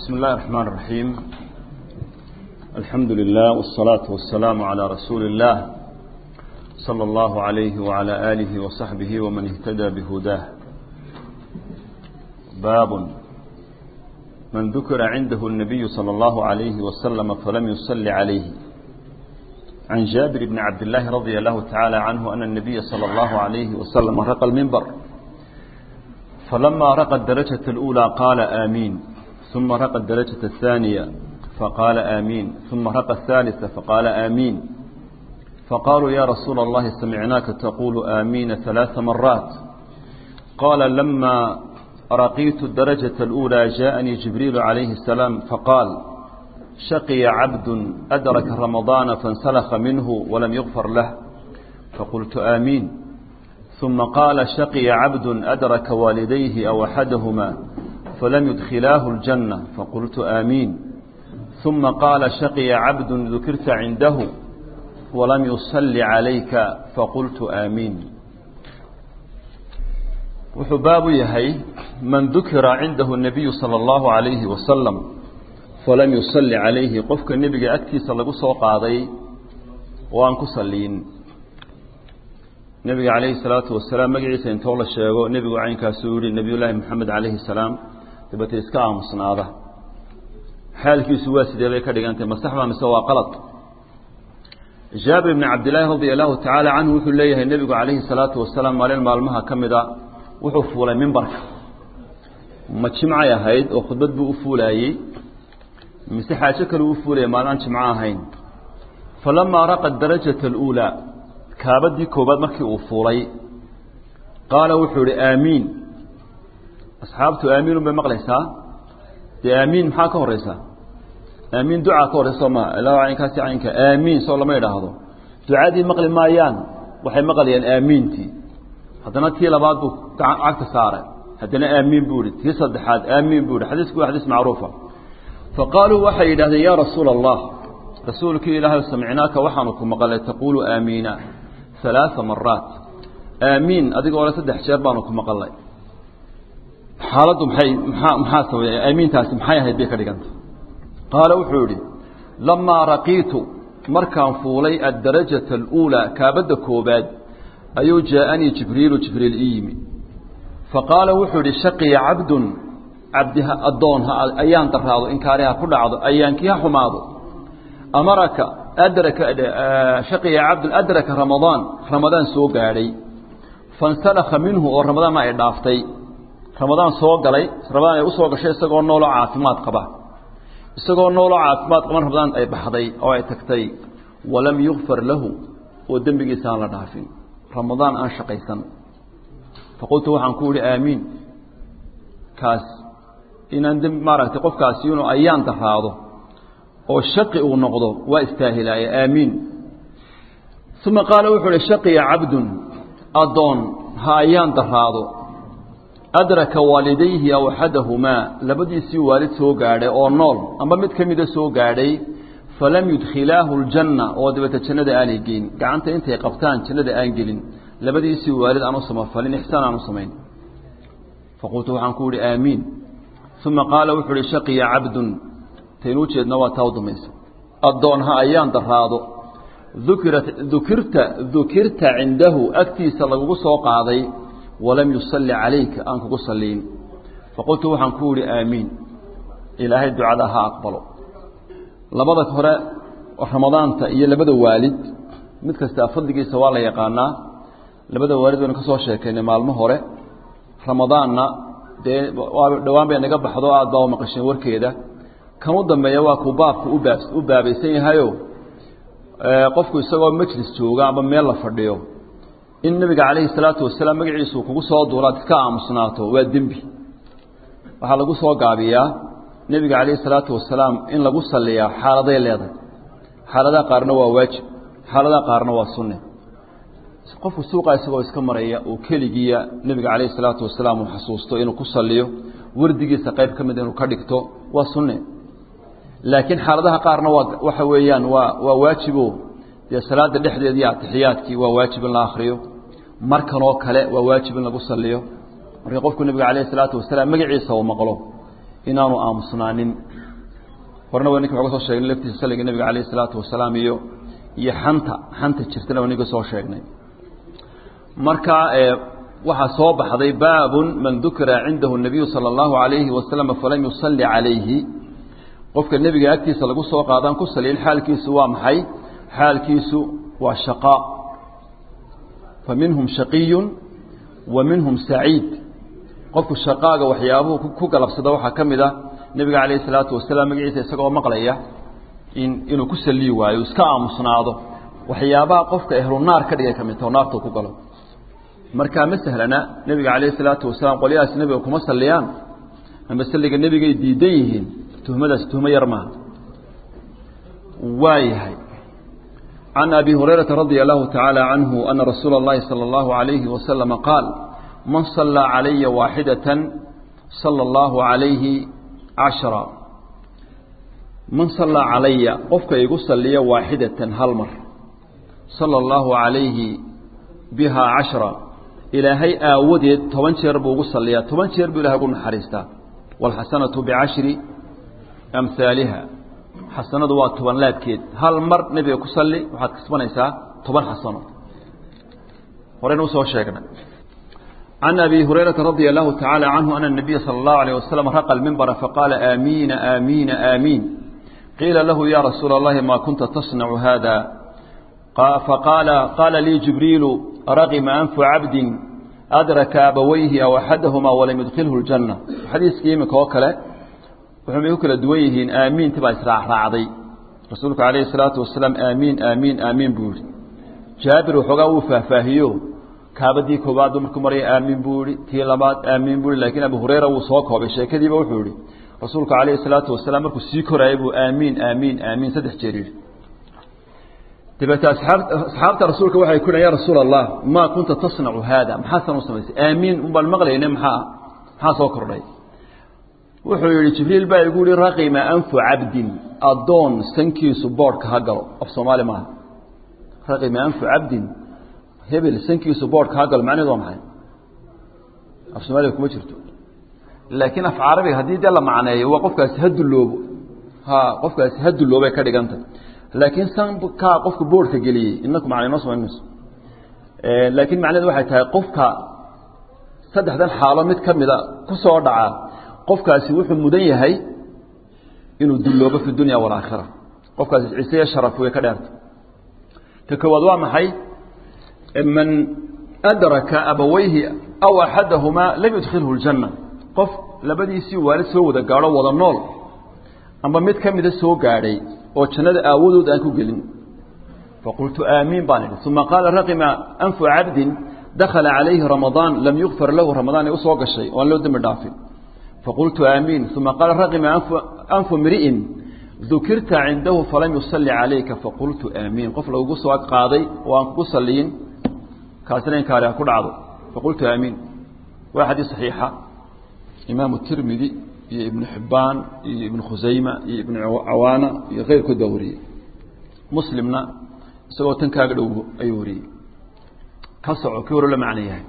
بسم الله الرحمن الرحيم الحمد لله والصلاة والسلام على رسول الله صلى الله عليه وعلى آله وصحبه ومن اهتدى بهداه باب من ذكر عنده النبي صلى الله عليه وسلم فلم يصل عليه عن جابر بن عبد الله رضي الله تعالى عنه أن النبي صلى الله عليه وسلم رقى المنبر فلما رقى الدرجة الأولى قال آمين ثم رقى الدرجة الثانية فقال آمين ثم رقى الثالثة فقال آمين فقالوا يا رسول الله سمعناك تقول آمين ثلاث مرات قال لما رقيت الدرجة الأولى جاءني جبريل عليه السلام فقال شقي عبد أدرك رمضان فانسلخ منه ولم يغفر له فقلت آمين ثم قال شقي عبد أدرك والديه أو أحدهما فلم يدخلاه الجنة فقلت آمين ثم قال شقي عبد ذكرت عنده ولم يصل عليك فقلت آمين وحباب يهي من ذكر عنده النبي صلى الله عليه وسلم فلم يصل عليه قفك النبي أكتي صلى الله عليه وأن كسلين nabiga calayhi salaatu wasalaam magaciisa intoo la sheego nebigu caynkaasuu yihi nebiyullaahi maxamed calayhi salaam dabeete iska aamusnaada xaalkiisu waa sidee bay ka dhigantay masaxba mise waa qalad jaabir bni cabdillaahi radia allahu tacaala canhu wuxuu leeyahay nebigu calayhi salaatu wasalaam maalin maalmaha ka mida wuxuu fuulay mimbarka ma jimcay ahayd oo khudbad buu u fuulaayey mise xaajo kale uu fuulaya maalinaan jimco ahayn falamaa raqa darajata aluulaa kaabadii koobaad markii uu fuulay qaala wuxuu ihi aamiin asxaabtu aamiin bay maqlaysaa dee aamiin maxaa ka horeysaa aamiin ducaa ka horeysa soo maa ilaa caynkaasi caynka aamiin soo lama idhaahdo ducadii maqli maayaan waxay maqlayaan aamiintii haddana tii labaad buu cagta saaray haddana aamiin buu ihi tii saddexaad aamiin buu ihi xadiisku waa xadiis macruufa fa qaaluu waxay yidhahdeen yaa rasuula allah rasuulkii ilaahay samicnaaka waxaanu ku maqalay taquulu aamiina ثلاث مرات آمين adigoo le saddex jeer baanu ku maqalay xaaladdu maxay maxaa maxaa sameeyay aamiintaasi maxay ahayd bay ka dhiganta qaala wuxuu yidhi lamaa raqiitu markaan fuulay addarajaة الأuulى kaabadda koobaad ayuu jaaءanii jibriilu jibriil ii yimi faqaala wuxuu yihi shaqiya cabdun cabdiha addoon ayaan daraado inkaariha ku dhacdo ayaankii ha xumaado amaraka adraka shaqiya cabdun adraka ramadaan ramadaan soo gaadhay fansalakha minhu oo ramadaanna ay dhaaftay ramadaan soo galay ramadaan ay u soo gashay isagoo nooloo caafimaad qaba isagoo nooloo caafimaad qaban ramadaan ay baxday oo ay tagtay walam yukfar lahu oo dembigiisa aan la dhaafin ramadaan aan shaqaysan faqultu waxaan ku yihi aamiin kaas inaan dembi maaragtay qofkaasi inuu ayaan daraado oo shaqi uu noqdo waa istaahilaaye aamiin uma qaala wuxuu uhi shaqiya cabdun addoon ha ayaan daraado adraka waalidayhi aw axadahumaa labadiisii waalid soo gaadhay oo nool amba mid ka mida soo gaadhay falam yudkhilaahu ljanna oo dabeete jannada aanay geyn gacanta intay qabtaan jannada aan gelin labadiisii waalid aan u samafalin ixsaan aan u samayn faqultu waxaan ku yihi aamiin uma qaala wuxuu uhi shaqiya cabdun taynu ujeedna waa taa u dambaysa addoon ha ayaan daraado ukirat dukirta dukirta cindahu agtiisa lagugu soo qaaday walam yusalli calayka aan kugu saliin faqultu waxaan ku yihi aamiin ilaahay ducada ha aqbalo labada hore ramadaanta iyo labada waalid mid kastaa fadligiisa waa la yaqaanaa labada waalid baynu ka soo sheekaynay maalmo hore ramadaanna dee dhowaan bay naga baxdo aad baa u maqasheen warkeeda kan u dambeeya waa kuu baabku ubaab u baabaysan yahayo qofku isagoo majlis jooga ama meel la fadhiyo in nebiga calayhi salaatu wasalaam magaciisu kugu soo duulaad iska aamusnaato waa dembi waxaa lagu soo gaabiyaa nebiga calayhi salaatu wasalaam in lagu saliyaa xaaladay leedahay xaaladaha qaarna waa waajib xaaladaha qaarna waa sunne qofku suuqa isagoo iska maraya oo keligiiya nebiga calayhi salaatu wasalaam uu xasuusto inuu ku saliyo wardigiisa qayb ka mid inuu ka dhigto waa sunne laakiin xaaladaha qaarna waa waxa weeyaan waa waa waajibo dee salaada dhexdeeda iyo atixiyaadkii waa waajib in la akriyo markanoo kale waa waajib in lagu saliyo marka qofku nebiga calayhi salaatu wasalaam magaciisa uu maqlo inaanu aamusnaanin horena waa ninka waxga soo sheegnay laftiisa salliga nebiga calayh isalaatu wasalaam iyo iyo xanta xanta jirtana waa ninka soo sheegnay marka waxaa soo baxday baabun man dukira cindahu nabiyu sala allahu alayhi wasalam falam yusalli calayhi qofka nebiga agtiisa lagu soo qaadaan ku saliyin xaalkiisu waa maxay xaalkiisu waa shaqaa fa minhum shaqiyun wa minhum saciid qofku shaqaaga waxyaabuhu ku galabsada waxaa ka mid a nebiga calayhi salaatu wasalaam magaciisa isagoo maqlaya in inuu ku saliyi waayo iska aamusnaado waxyaabaha qofka ehlu naar ka dhigay ka mid taho naartuu ku galo markaa ma sahlana nebiga calayhi salaatu wasalaam qolyahaas nebiga kuma salliyaan ama salliga nebigay diidan yihiin tuhmadaas tuhmo yar maaha waa yahay can abi hurayrata radia allahu tacaala canhu ana rasuula اllahi salى اllahu alayhi wasalama qaal man sallaa calaya waaxidatan sala allahu calayhi cashra man sallaa calaya qofka igu salliya waaxidatan hal mar sala allahu calayhi bihaa cashra ilaahay aawadeed toban jeer buu ugu salliyaa toban jeer buu ilahay ugu naxariistaa waalxasanatu bicashri amhaaliha xasanadu waa toban laabkeed hal mar nebiga ku salli waxaad kasbanaysaa toban xasano horeyna usoo sheegnay can abi hurayrata radia allahu tacaala canhu ana nabiya sala allahu alayh wasalam raqa lmimbara faqaala aamiina aamiina aamiin qiila lahu ya rasuula allahi ma kunta tasnacu hada faqaala qaala lii jibriilu raqima anfu cabdin adraka abawayhi aw axadahumaa walam yudkhilhu ljanna xadiiskii iminka oo kale wuxuumay ku kala duwan yihiin aamiinta baa israacraacday rasuulku calayhi salaatu wasalaam aamiin aamiin aamiin buu yihi jaabir waxoogaa wuu faahfaahiyo kaabadii koobaad markuu maraya aamiin buu yihi tii labaad aamiin buu yihi lakiin abu hureyra wuu soo koobay sheekadiiba wuxuu yihi rasuulku calayhi salaatu wasalaam markuu sii koraayay buu aamiin aamiin aamiin saddex jeer yidhi dabeete asxaabta rasuulka waxay ku ya rasuul allah maa kunta tasnacu haada maxaasan u samaysay aamiin unbaan maqlayne maxaa maxaa soo kordhay wuxuu yihi jibriil baa igu yihi raqima anfu cabdin addoon sankiisu boodhka ha galo af soomaali maaha raqima anfu cabdin hebel sankiisu boodhka ha galo macnaheed waa maxay af soomaaliga kuma jirto laakiin af carabiga haddii dee la macneeyo waa qofkaasi ha dulloobo ha qofkaasi ha dulloobay ka dhiganta laakiin sankaa qofka boodhka geliyey inaku macna inoo samayn mayso laakiin macnaheed waxay tahay qofka saddexdan xaalo mid ka mida ku soo dhaca qofkaasi wuxuu mudan yahay inuu dulloobo fi dunya walaakhira qofkaasi ciseya sharaf way ka dheerta ta koowaad waa maxay man adraka abawayhi aw axadahumaa lam yudkhilhu ljanna qof labadiisii waalid soo wada gaadho wada nool amba mid ka mida soo gaadhay oo jannada aawadood aan ku gelin faqultu aamiin baan idhi uma qaala raqima anfu cabdin dakhala calayhi ramadaan lam yukfar lahu ramadaan ay usoo gashay oo aan loo dembi dhaafin faqultu aamiin uma qaala raqima anfu mri'in dukirta cindahu falam yusalli calayka faqultu aamiin qof lagugu soo ag qaaday oo aan kugu saliyin kaasina inkaari ha ku dhacdo faqultu aamiin waa xadiis saxiixa imaamu tirmidi iyo ibnu xibbaan iyo ibnu khusayma iyo ibnu cawaana iyo keyrkood baa wariyey muslimna isagoo tan kaaga dhow ayuu wariyey ka soco kii hore la macno yahay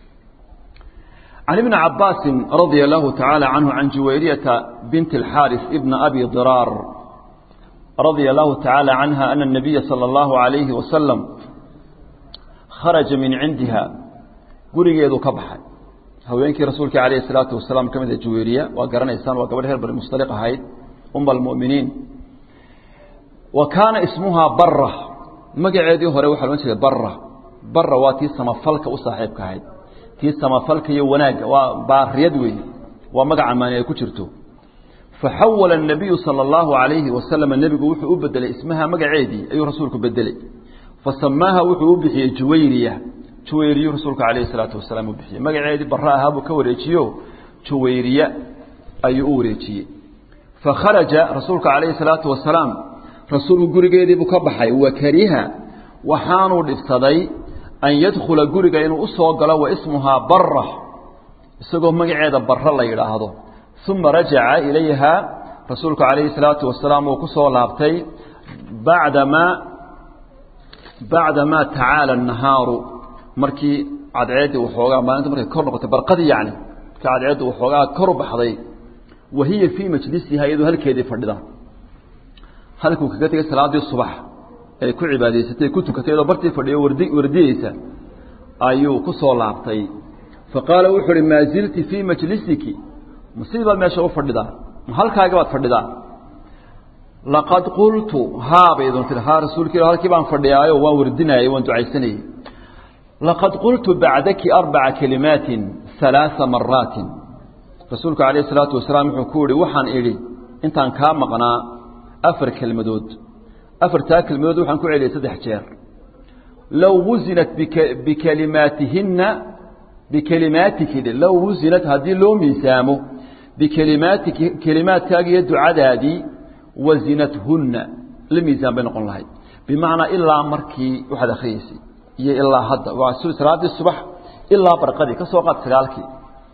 can ibni cabaasi radia allahu tacaala canhu can juwayriyata binti اlxaaris ibna abi diraar radia allahu tacaala canha ana الnabiya salى اllahu alayhi wasalam kharaja min cindiha gurigeedu ka baxay haweenkii rasuulka alayh الsalaatu wasalaam ka mida juwayriya waa garanaysaan waa gabadh reer bani mustaliq ahayd uma almu'miniin wa kaana ismuhaa bara magaceedii hore waxaa lohan jiray bara bara waa tii samafalka u saaxiibka ahayd tii samafalka iyo wanaagga waa baariyad wey waa magaca maani ay ku jirto faxawala الnabiyu salى اllahu alayhi wasalam nebigu wuxuu u bedelay ismaha magaceedii ayuu rasuulku bedelay fasamaaha wuxuu u bixiyey juwayriya juwayriyu rasuulku alayh الsalaatu wasalaam u bixiyey magaceedii bara ahaa buu ka wareejiyo juwayriya ayuu u wareejiyey fakharaja rasuulku alayhi الsalaatu wasalaam rasuulku gurigeediibuu ka baxay wakariha waxaanuu dhibsaday an yadkhula guriga inuu u soo galo wa ismuhaa bara isagoo magaceeda bara la yidhaahdo uma rajaca ilayha rasuulku calayhi salaatu wasalaam uu ku soo laabtay bacdamaa bacdamaa tacaala nahaaru markii cadceeddii waxoogaa maalinta markay kor noqotay barqadii yacni markii cadceeddu waxoogaa kor u baxday wa hiya fii majlisiha iyadoo halkeedii fadhida halkuu kaga tegay salaadii subax ay ku cibaadaysatay ku tukatay iyadoo bartii fadhiyo wardi wardiyeysa ayuu ku soo laabtay fa qaala wuxuu uhi maa zilti fii majlisiki masii baad meesha u fadhidaa ma halkaaga baad fadhidaa laqad qultu haa bay idin tiri haa rasuulka ila halkii baan fadhiyaayo waan wardinaayey waan ducaysanayey laqad qultu bacdaki arbaca kalimaatin halaaa maraatin rasuulku calayh isalaatu wasalaam wuxuu ku yihi waxaan idhi intaan kaa maqnaa afar kelmadood afartaa kelmadood waxaan ku celiyay saddex jeer low wusinat bikalimaatihinna bikalimaatiki low wusinat haddii loo miisaamo bikalimaatiki kelimaadkaaga iyo ducadaadii wasinathunna la miisaan bay noqon lahayd bimacnaa ilaa markii waxaad akhriyeysay iyo ilaa hadda waa salaadii subax ilaa barqadii ka soo qaad sagaalkii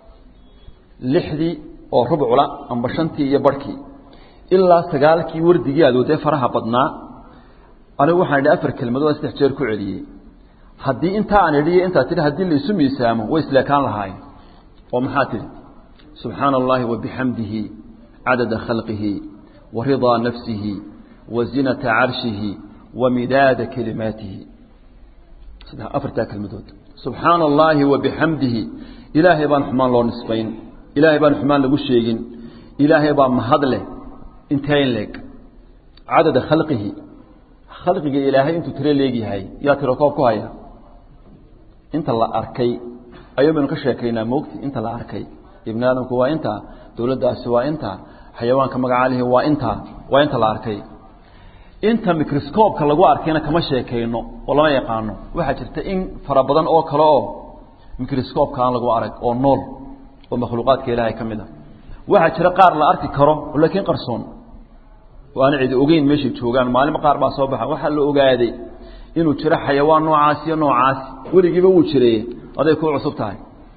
lixdii oo rubcula amba shantii iyo barhkii ilaa sagaalkii wardigii aad wadee faraha badnaa anigu waxaan idhi afar kelmadood saddex jeer ku celiyey haddii intaa aan idhiyo intaa tidhi haddii la isu miisaamo way isleekaan lahaayeen oo maxaa tidhi subxaana allahi wabixamdihi cadada khalqihi wa ridaa nafsihi wa zinata carshihi wa midaada kelimaatihi afartaa kelmadood subxaana allaahi wabixamdihi ilaahay baan xumaan loo nisbayn ilaahay baan xumaan lagu sheegin ilaahay baa mahad leh intayn leeg cadada khalqihi khalqiga ilaahay intuu tiro leegyahay yaa tiro koob ku haya inta la arkay ayuu baynu ka sheekaynaa moogti inta la arkay ibni aadamku waa intaa dowladdaasi waa intaa xayawaanka magacaalihi waa intaa waa inta la arkay inta microscoobka lagu arkayna kama sheekayno oo lama yaqaano waxaa jirta in fara badan oo kale oo microscoobka aan lagu arag oo nool oo makhluuqaadka ilaahay ka mid a waxaa jira qaar la arki karo laakiin qarsoon oo aan cidi ogeyn meeshay joogaan maalimo qaar baa soo baxa waxaa la ogaaday inuu jiro xayawaan noocaas iyo noocaasi weligiiba wuu jireye aday ku cusub tahay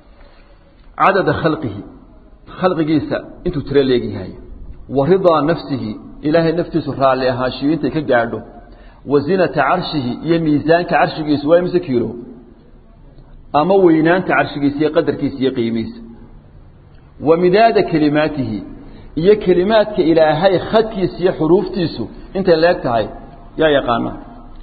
cadada khalqihi khalqigiisa intuu tiro leegyahay wa ridaa nafsihi ilaahay naftiisu raalli ahaashiyo intay ka gaadho wa zinata carshihi iyo miisaanka carshigiisu waa imise kiilo ama weynaanta carshigiisa iyo qadarkiisa iyo qiimihiisa wa midaada kelimaatihi iyo kelimaadka ilaahay khadkiisa iyo xuruuftiisu intay leeg tahay yaa yaqaana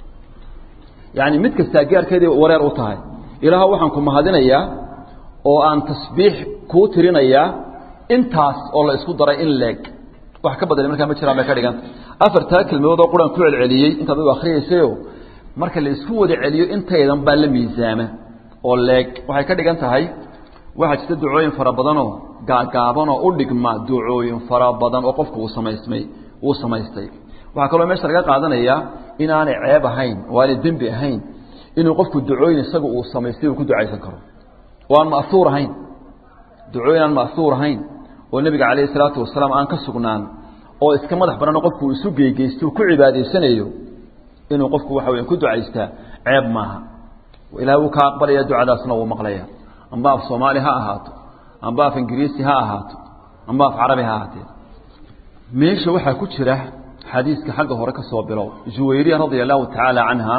yacni mid kastaa gaarkeedii wareer u tahay ilaah waxaan ku mahadinayaa oo aan tasbiix kuu tirinayaa intaas oo la isku daray in leeg wax ka badani markaa ma jiraan bay ka dhiganta afartaa kelmadood oo quraan ku celceliyey intaad u akriyaysayo marka la isku wada celiyo intaydan baa la miisaama oo leeg waxay ka dhigan tahay waxaa jirta ducooyin fara badanoo gaagaabanoo u dhigma ducooyin fara badan oo qofku uu samaysmay uu samaystay waxaa kaloo meesha laga qaadanayaa inaanay ceeb ahayn oo aanay dembi ahayn inuu qofku ducooyin isaga uu samaystay uu ku ducaysan karo oo aan ma'huur ahayn ducooyin aan ma'huur ahayn oo nebiga calayhi salaatu wasalaam aan ka sugnaan oo iska madax banano qofku isu geygeysto ku cibaadaysanayo inuu qofku waxa weya ku ducaystaa ceeb maaha ilahay wuu ka aqbalaya ducadaasna wuu maqlaya amba af soomaali ha ahaato amba af ingiriisi ha ahaato amba af carabi ha ahaatee meesha waxaa ku jira xadiiska xagga hore ka soo bilow juwayriya radia allahu tacaala canha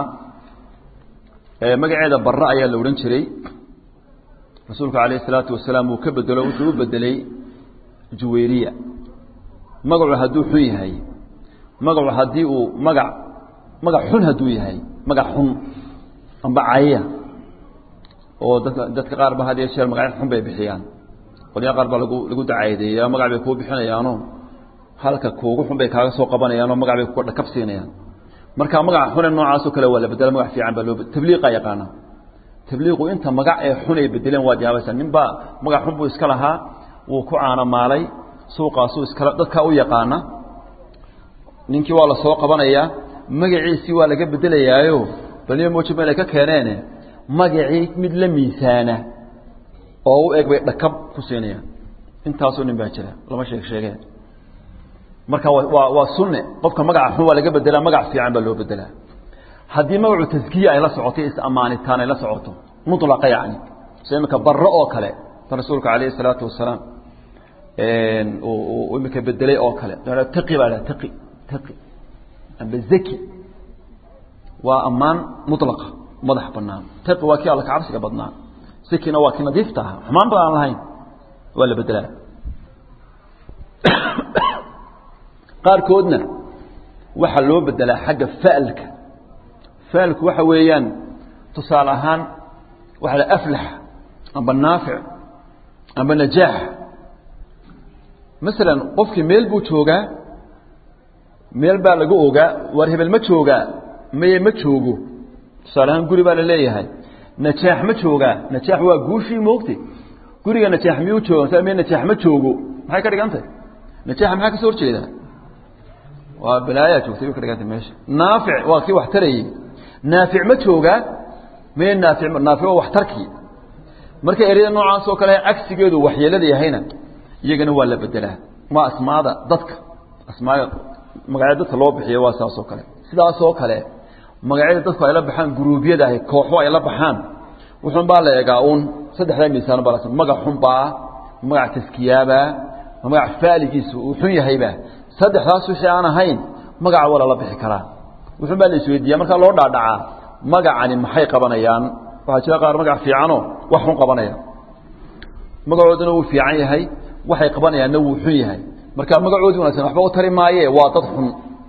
magaceeda barre ayaa la odhan jiray rasuulku calayhi salaatu wasalaam uu ka bedelo wuxuu u bedelay juwayriya magacu hadduu xun yahay magacu haddii uu magac magac xun hadduu yahay magac xun amba caya oo dadka dadka qaar ba had iyo jeer magacyo xun bay bixiyaan qolyaa qaar baa lagu lagu dacaydeeya magac bay kuu bixinayaanoo halka kuugu xun bay kaaga soo qabanayaanoo magac bay ku dhakab siinayaan marka magaca xune noocaasoo kale waa la bedela magac fiican baa loo tabliiqa yaqaana tabliiqu inta magac ee xun ay bedeleen waad yaabaysaa nin baa magac xun buu iska lahaa wuu ku caanamaalay suuqaasuu iskala dadkaa u yaqaana ninkii waa la soo qabanayaa magaciisii waa laga bedelayaayo baliyo mooji meel ay ka keeneene magacii mid la miisaana oo u eg bay dhakab ku siinayaan intaasoo nin baa jira lama sheeg sheegee marka waa waa sunne qofka magaca xun waa laga bedelaa magac fiican baa loo bedelaa haddii magacu taskiya ay la socoto is-ammaanitaan ay la socoto mulaqa yani so imika barre oo kale ta rasuulka calayhi salaatu wasalaam uu imika bedelay oo kale taqi baa dhaha taqi taqi amba zaki waa ammaan mulaqa madax banaan taqi waa kii alla ka cabsiga badnaa zakina waa kii nadiifta ahaa xumaan ba aan lahayn waa la bedelaa qaarkoodna waxaa loo bedelaa xagga fa'lka fa'lku waxa weeyaan tusaale ahaan waxa la aflax amba naafic amba najaax masalan qofkii meel buu joogaa meel baa laga ogaa war hebel ma joogaa maye ma joogo tusaale ahaan guri baa la leeyahay najaax ma joogaa najaax waa guushii moogtay guriga najaax miyuu jooga sa me najaax ma joogo maxay ka dhigantay najaaxa maxaa ka soo horjeedaa waa balaayaa joogtay bay ka dhigantay meesha naafic waa kii wax tarayey naafic ma joogaa maye naafic naafic waa wax tarkii marka ereyada noocaas oo kale cagsigeedu waxyeelada yahayna iyagana waa la bedelaa waa asmaada dadka asmaada magacyada dadka loo bixiyo waa saas oo kale sidaas oo kale magacyada dadku ay la baxaan guruubyada ahi kooxo ay la baxaan wuxuun baa la egaa uun saddexdaa miisaan baa la magac xunbaa magac taskiyaabaa magac faaligiisu uu xun yahaybaa saddexdaas wixii aan ahayn magaca waa lala bixi karaa wuxuun baa la isweydiiyaa markaa loo dhaadhacaa magacani maxay qabanayaan waxaa jira qaar magac fiicano wax xun qabanaya magacooduna wuu fiican yahay waxay qabanayaanna wuu xun yahay marka magacoodii wanagsan waxba u tari maaye waa dad xun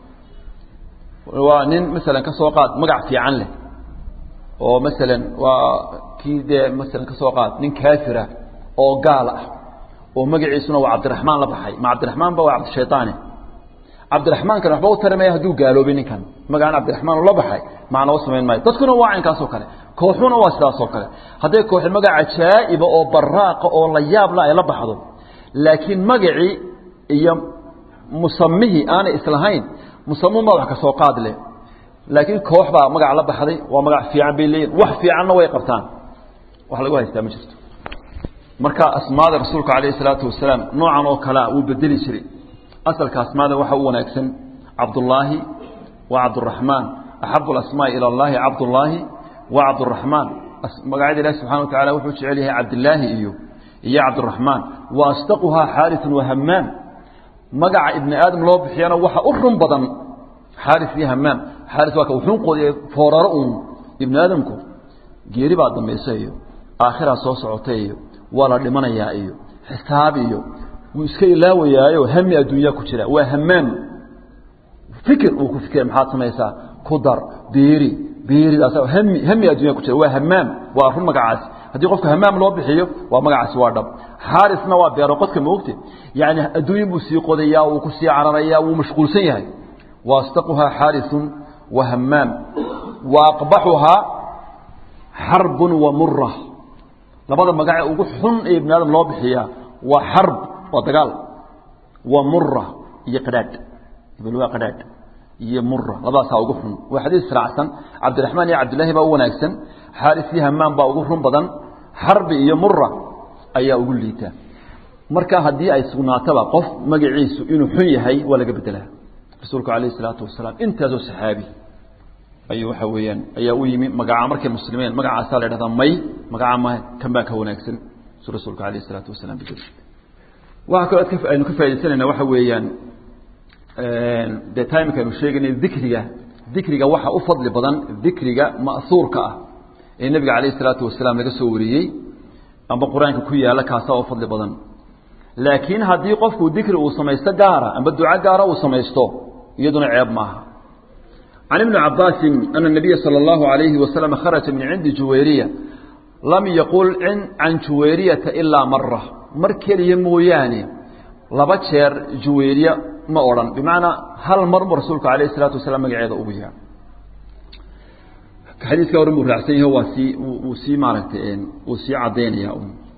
waa nin masalan ka soo qaad magac fiican leh oo masalan waa kii dee masalan ka soo qaad nin kaafira oo gaal ah oo magaciisuna waa cabdiraxmaan la baxay ma cabdiraxmaan ba waa cabdishaytaane cabdiraxmaankan waxba u tari maya hadduu gaaloobay ninkan magacaan cabdiraxmaan la baxay macnaba samayn maayo dadkuna waa caynkaasoo kale kooxuna waa sidaasoo kale hadday kooxi magac cajaa'iba oo baraaqa oo la yaabla ay la baxdo laakiin magacii iyo musamihii aanay islahayn musamuun baa wax ka soo qaad leh laakiin koox baa magac la baxday waa magac fiican bay leeyihin wax fiicanna way qabtaan wax lagu haystaa ma jirto marka asmaada rasuulka calayhi salaatu wasalaam noocan oo kalea wuu bedeli jiray asalka asmaada waxa u wanaagsan cabdullaahi wa cabduraxmaan axabu alasmaa'i ila allahi cabdullaahi wa cabduraxmaan magacyada ilahi subxana wa tacala wuxuu jecel yahay cabdillaahi iyo iyo cabdiraxmaan wa asdaquhaa xaarisun wa hamaam magaca ibni aadam loo bixiyana waxa u run badan xaaris iyo hamaam xaaris waa ka uxunqoodi fooraro uun ibni aadamku geeri baa dambaysa iyo aakhiraa soo socota iyo waa la dhimanayaa iyo xisaab iyo wuu iska ilaawayaayo hami adduunyaa ku jira waa hamaam fikir uu ku fikira maxaad samaysaa ku dar beeri beeridaas hami hami addunya ku jira waa hamaam waa run magacaasi haddii qofka hamaam loo bixiyo waa magacaasi waa dhab xaarisna waa beero qodka moogte yani adduunyin buu sii qodayaa wuu ku sii cararayaa wuu mashquulsan yahay waastaquhaa xaarisun wa hamaam wa aqbaxuhaa xarbun wa mura labada magace ugu xun ee ibni aadam loo bixiyaa waa xarb waa dagaal wa mura iyo qadhaadh hebel waa qadhaadh iyo mura labadaasaa ugu xun waa xadiis raacsan cabdiraxmaan iyo cabdillahi baa u wanaagsan xaaris iyo hamaam baa ugu run badan xarbi iyo mura ayaa ugu liita marka haddii ay sugnaataba qof magaciisu inuu xun yahay waa laga bedelaa rasuulku calayhi salaatu wasalaam intaasoo saxaabi ayuu waxa weeyaan ayaa u yimi magaca markay muslimeen magacaasaa la dhahdaa may magaca ma kan baa ka wanaagsan su rasuulku calayhi salaatu wasalaam bedel waxa kaloo adka aynu ka faaidaysanayna waxa weeyaan dee timeka aynu sheegaynay dikriga dikriga waxa u fadli badan dikriga ma'huurka ah ee nebiga calayhi salaatu wasalaam laga soo wariyey amba qur-aanka ku yaalla kaasaa u fadli badan laakiin haddii qofku dikri uu samaysto gaara amba duco gaara uu samaysto iyaduna ceeb maaha can ibni cabaasin ana nabiya sala allahu alayhi wasalam kharaja min cindi juwayriya lam yaqul can juwayriyata ilaa mara mar keliya mooyaane laba jeer juwayriya ma odhan bimacnaa hal mar buu rasuulku alayh isalaatu wasalaam magaceeda ugu yaha xadiiska horan buu raacsan yaho waa sii wuu sii maaragtay wuu sii caddaynaya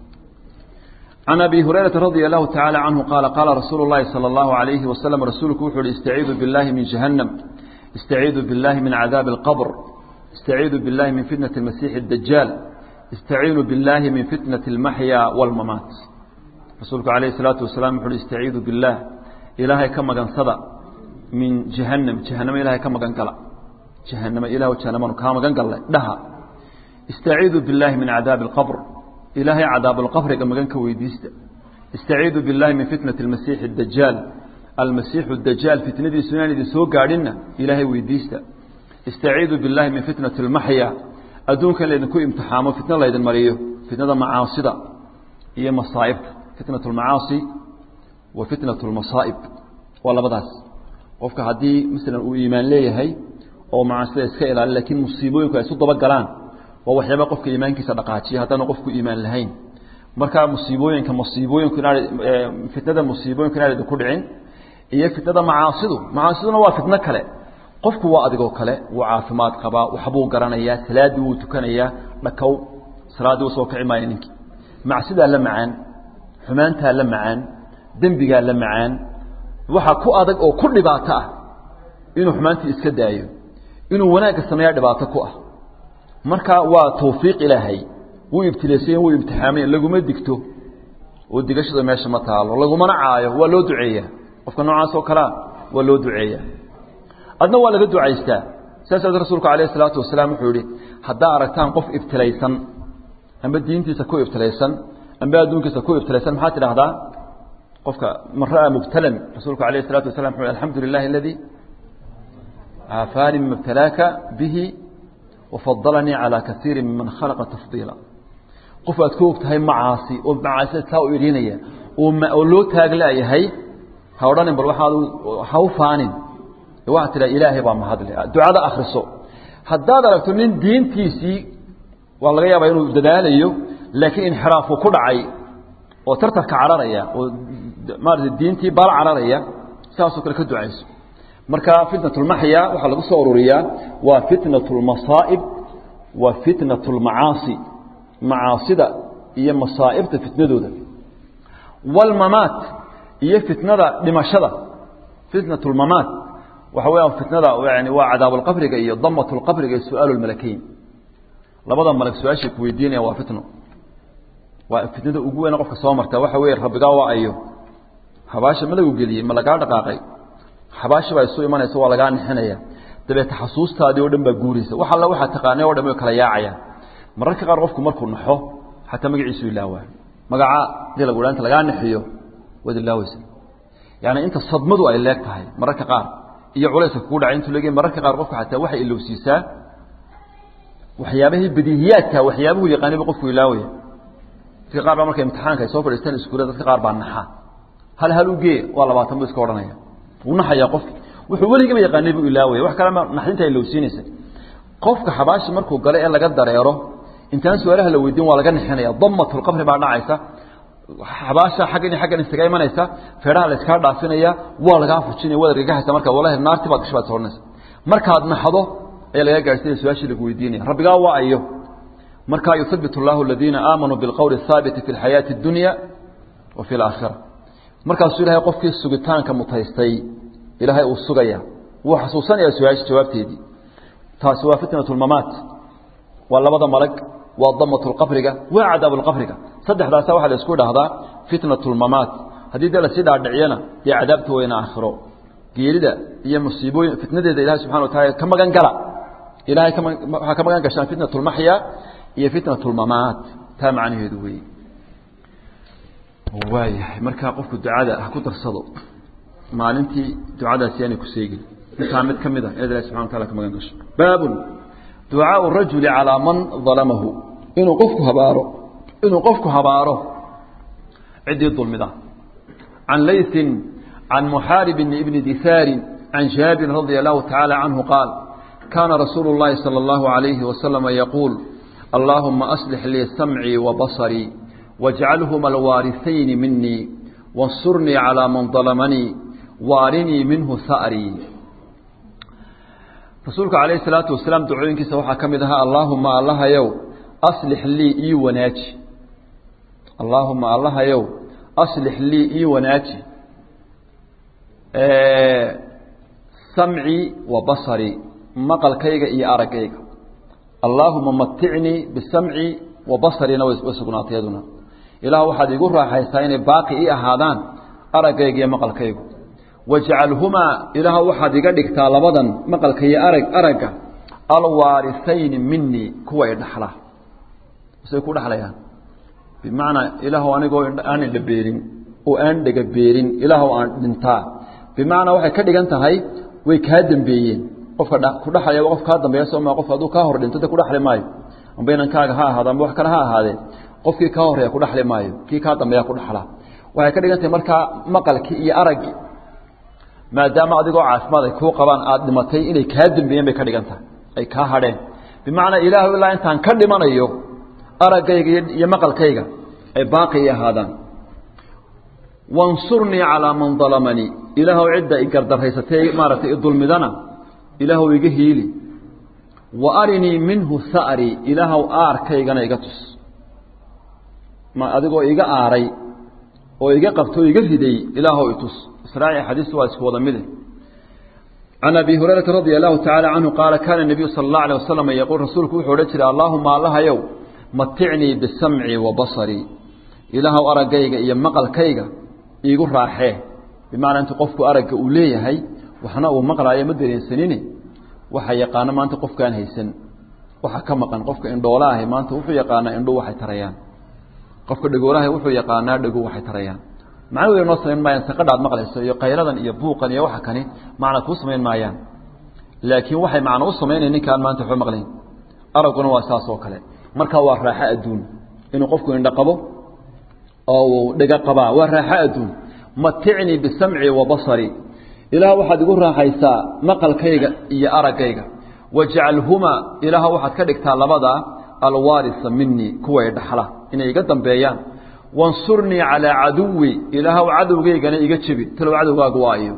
can abi hurayrata radia allahu tacaala canhu qaala qaala rasuulu llahi sala allahu alayhi wasalam rasuulku wuxu uhi istaciidu billahi min jahannam istaciidu billahi min cadaabi alqabr istaciidu billahi min fitnati almasiixi addajaal istaciinu billahi min fitnati almaxya walmamaat rasuulku calayhi salaatu wasalaam wuxu uhi istaciidu billah ilaahay ka magansada min jahannam jahannamo ilahay ka magan gala jahanamo ilah jahanamanu kaa magan gallay dhaha istaciidu billahi min cadaabi alqabr ilaahay cadaabalqabriga magan ka weydiista istaciidu billahi min fitnati almasiixi addajaal almasiixu dajaal fitnadiisu inaan idin soo gaadhinna ilaahay weydiista istaciidu billahi min fitnati almaxya adduunkan laydinku imtixaamo fitno laydin mariyo fitnada macaasida iyo masaa'ibta fitnat almacaasi wa fitnat almasaa'ib waa labadaas qofka haddii masalan uu iimaan leeyahay oo macaasida iska ilaali lakiin musiibooyinku ay isu daba galaan waa waxyaaba qofka iimaankiisa dhaqaajiya haddaanu qofku iimaan lahayn markaa musiibooyinka musiibooyinku inaa fitnada musiibooyinku inaanad ku dhicin iyo fitnada macaasidu macaasiduna waa fitno kale qofku waa adigoo kale wuu caafimaad qabaa waxbuu garanayaa salaaddii wuu tukanayaa dhakow salaaddii uu soo kici maayo ninkii macsidaa la macaan xumaantaa la macaan dembigaa la macaan waxaa ku adag oo ku dhibaato ah inuu xumaantii iska daayo inuu wanaagga sameeyaa dhibaato ku ah marka waa tawfiiq ilaahay wuu ibtilaysayen wuu imtixaamayen laguma digto oo digashada meesha ma taalo lagumana caayo waa loo duceeyaa qofka noocaas oo kalea waa loo duceeyaa adna waa laga ducaystaa saas aad rasuulku alayh isalaatu wasalaam wuxuu yihi haddaa aragtaan qof ibtilaysan amba diintiisa ku ibtilaysan amba adduunkiisa ku ibtilaysan maxaad tidhahdaa qofka man ra'aa mubtalan rasuulku alayh الsalatu wasalam wuxu alxamdu lilahi aladii caafaanii mima ibtalaaka bihi wafadalanii calى kaiiri miman khalaqa tafdiila qof aad ku og tahay macaasi oo macaasida taa u idhinaya oo loo taaglayahay ha odhanin bal waaad ha u faanin waxaad tidhaha ilaahay baa mahadle ducada akriso haddaad aragto nin diintiisii waa laga yaabaa inuu dadaalayo laakiin inxiraafu ku dhacay oo tartarka cararaya oo maarata diintii baal cararaya saasoo kale ka ducayso marka fitnat lmaxya waxaa lagu soo ururiyaa waa fitnat lmasaa'ib wa fitnat lmacaasi macaasida iyo masaa'ibta fitnadooda wاlmamaat iyo fitnada dhimashada fitnat lmamaat waxa weya fitnada yani waa cadaab lqabriga iyo damat lqabriga iyo su-aal lmalakeyn labada malag su-aashay ku weydiinaya waa fitno waa fitnada ugu weyna qofka soo marta waxa weeye rabbigaa waa ayo habaasha ma lagu geliyey ma lagaa dhaqaaqay xabaashi baa isu imanaysa waa lagaa nixinaya dabeete xasuustaadii o dhan baa guuraysa wax alla waxaa taqaanay o dhan way kala yaacayaan mararka qaar qofku markuu naxo xataa magaciisu ilaawaa magacaa hadii lagu inta lagaa nixiyo waad ilaaweysa yani inta sadmadu ay leeg tahay mararka qaar iyo culayska kugu dhacay intuu leeg mararka qaar qofka xataa waxay ilowsiisaa waxyaabahii badiihiyaadka waxyaabuhu yaqaanay ba qofku ilaawaya dadka qaar baa marka imtixaanka ay soo fadhiistaan iskuulla dadka qaar baa naxa hal hal u gee waa labaatan bu iska odhanaya wuu naxayaa qofki wuxuu weligaba yaqaanay buu ilaawaya wax kalema naxdinta ay lowsiinaysa qofka xabaashi markuu galo ee laga dareero intaan su-aalaha la weydiin waa laga nixinaya damatulqabri baa dhacaysa xabaasha xaggan iyo xaggan isaga imanaysa feedhaha la iskaa dhaafinaya waa lagaa fujinaya waad argagahaysa marka wallahi naarti baad gasho baad soodhanaysa markaad naxdo ayaa laga gaadhsiinaya su-aashii lagu weydiinaya rabbigaa waa ayo markaa yuhabbit allahu aladiina aamanuu bilqowli athaabiti fi lxayaati addunya wa fi alaakhira markaasuu ilahay qofkii sugitaanka mutaystay ilaahay uu sugaya wuu xasuusanaya su-aasha jawaabteedii taasi waa fitnat lmamaat waa labada malag waa damat lqabriga waa cadaab lqabriga saddexdaasa waxaa la isku idhaahdaa fitnat lmamaat haddii dee lasii dhaadhiciyana dee cadaabta weyna aakhiro geerida iyo musiibooyin fitnadeeda ilahay subxana wa taala ka magan gala ilahay waxaa ka magan gashaan fitnat lmaxya iyo fitnat lmamaat taa macnaheedu weeye waayahay markaa qofku ducada ha ku darsado maalintii ducadaasi aanay ku seegin intaa mid ka mid a inaad ilahi subxana wa taala ka magan gasho baabun ducaau rajuli calaa man dalamahu inuu qofku habaaro inuu qofku habaaro ciddii dulmida can layثin can muxaaribin ibni disaarin can jaabirin radia allahu tacaala canhu qaal kaana rasuulu اllahi salى اllahu عalayhi wasalama yaquul allaahuma aslix lii samcii wabasarii wاjcalhuma alwaariثayni minii waاnsurnii calىa man dalamanii waarinii minhu ha'rii rasuulku calayhi salaatu wasalaam ducooyinkiisa waxaa ka mid ahaa allaahuma allahayow aslix lii ii wanaaji allaahuma allahayow aslix lii ii wanaaji samcii wa basarii maqalkayga iyo araggayga allaahuma maticnii bisamci wa basariina way sugnaatay yaduna ilaah waxaad iigu raaxaysaa inay baaqi ii ahaadaan araggayga iyo maqalkaygu wajcalhumaa ilaah waxaad iga dhigtaa labadan maqalka iyo arag aragga alwaarisayni minii kuwa i dhaxla say ku dhexlayaan bimacnaa ilaahw anigoo aan indha beerin oo aan dhega beerin ilaahw aan dhintaa bimacnaa waxay ka dhigan tahay way kaa dambeeyeen qofka ku dhexlaya waa qof kaa dambeeya sooma qof hadduu kaa hor dhinto de ku dhexli maayo amba inankaaga ha ahaado amba wax kale ha ahaadee qofkii kaa horeeya ku dhexli maayo kii kaa dambeeya ku dhexla waxay ka dhigan tahay markaa maqalkii iyo araggii maadaama adigoo caafimaad ay kuu qabaan aada dhimatay inay kaa dembeeyeen bay ka dhigan tahay ay kaa hadheen bimacnaa ilaahu ilaa intaan ka dhimanayo araggayga iyo maqalkayga ay baaqi ahaadaan wansurnii calaa man dalamanii ilaahuw cidda i gardarraysatay maaragtay i dulmidana ilaahuw iga hiili wa arinii minhu ha'rii ilaahuw aarkaygana iga tus ma adigoo iga aaray oo iga qabto o iga riday ilaahuw i tus israaci xadiistu waa isku wada mide can abi hurayrata radia allahu tacaala canhu qaala kaana nebiyu sala allahu alay wasalam yaquul rasuulku wuxuu odhan jiray allaahuma allahayow maticnii bisamci wa basarii ilaahuw araggayga iyo maqalkayga iigu raaxee bimacnaa intu qofku aragga uu leeyahay waxna uu maqlaayo ma dareensanine waxa yaqaano maanta qofkaan haysan waxa ka maqan qofka indhoola ahi maanta wuxuu yaqaanaa indhuu waxay tarayaan qofka dhagoolaha wuxuu yaqaanaa dhagu waxay tarayaan macna way noo samayn maayaan saqadhaad maqlayso iyo qayradan iyo buuqan iyo waxa kani macna kuu samayn maayaan laakiin waxay macna u samaynaya ninkaan maanta waxba maqlayn aragguna waa saas oo kale marka waa raaxo adduun inuu qofku indho qabo oo uu dhega qabaa waa raaxo adduun maticnii bisamci wa basari ilaah waxaad igu raaxaysaa maqalkayga iyo araggayga wajcalhumaa ilaah waxaad ka dhigtaa labadaa alwaarisa minii kuway dhaxla inay iga dambeeyaan wansurnii calaa caduwi ilaahw cadowgeygana iga jebi talow cadowgaagu waa iyo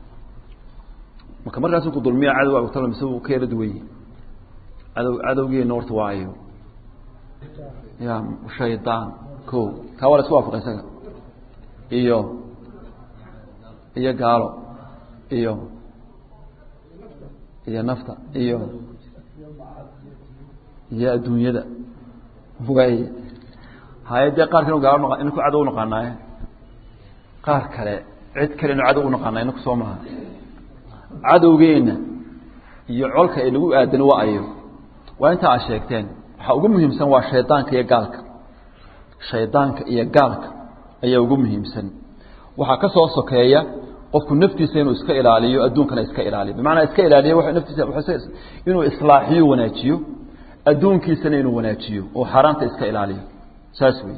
marka markaasu ku dulmiya cadowgaagu talo mise uu ka yara duwanye cadow cadowgeena horta waa iyo ya shaydaan ko kaa waa la isku waafaqa isaga iyo iyo gaalo iyo iyo nafta iyo iyo adduunyada way haye dee qaar kale gaalo inku cadow unaqaanaaye qaar kale cid kale inu cadow unaqaanaa inaku soo maha cadowgeena iyo colka ay lagu aadan waa ayo waa inta aad sheegteen waxaa ugu muhiimsan waa shaydaanka iyo gaalka shaydaanka iyo gaalka ayaa ugu muhiimsan waxaa ka soo sokeeya qofku naftiisa inuu iska ilaaliyo adduunkana iska ilaaliyo bimacnaa iska ilaaliyo naftiisa inuu islaaxiyo wanaajiyo adduunkiisana inuu wanaajiyo oo xaaraanta iska ilaaliyo saas wey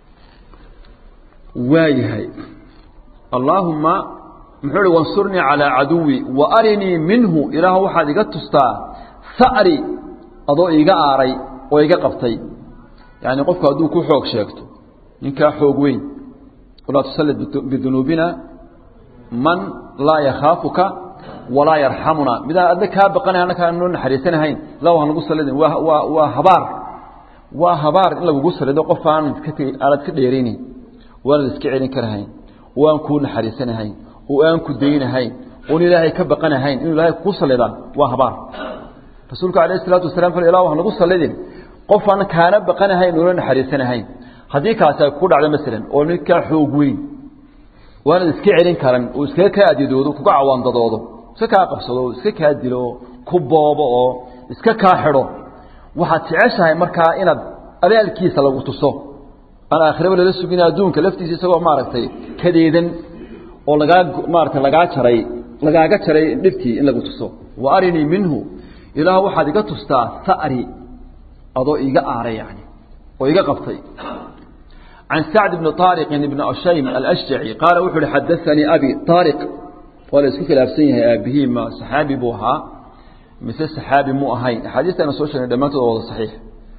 waayahay allaahuma muxuu hi wansurnii calaa caduwi wa arinii minhu ilaah waxaad iga tustaa sa'ri adoo iga aaray oo iga qabtay yani qofku hadduu ku xoog sheegto ninkaa xoog weyn walaa tusalid bidunuubina man laa yakhaafuka walaa yarxamuna midaan adna kaa baqanay annakaa noo naxariisanahayn la waan lagu salidin waa waa waa habaar waa habaar in lagugu salido qof aanad ka tegi aanad ka dheeraynayn waanad iska celin karahayn oo aan kuu naxariisanahayn oo aan ku daynahayn oon ilaahay ka baqanahayn inuu ilaahay kugu salidaa waa habaar rasuulku alayh isalaatu wasalam fal ilah wax nagu salidin qof aan kaana baqanahayn oona naxariisanahayn haddii kaasi ay ku dhacdo masalan oo ninkaa xoog weyn waanad iska celin karan oo iskaga kaa adidoodo kuga cawaandadoodo iska kaa qabsado oo iska kaa dilo oo ku boobo oo iska kaa xidho waxaad jeceshahay markaa inaad abaalkiisa lagu tuso aan aakhiraba lala sugin adduunka laftiisa isagoo maaragtay kadeedan oo lagaa maaragtay lagaa jaray lagaaga jaray dhibtii in lagu tuso wa arinii minhu ilaah waxaad iga tustaa sa'ri adoo iga aaray yani oo iga qabtay can sacd bni طaariqin ibni ashaym alashjaci qaala wuxu uhi xadaanii abi طaariq waa la isku khilaafsan yahay aabihii ma saxaabi buu ahaa mise saxaabi mu ahayn axaadiistana soo sheegnay dhammaantood waa wada saxiix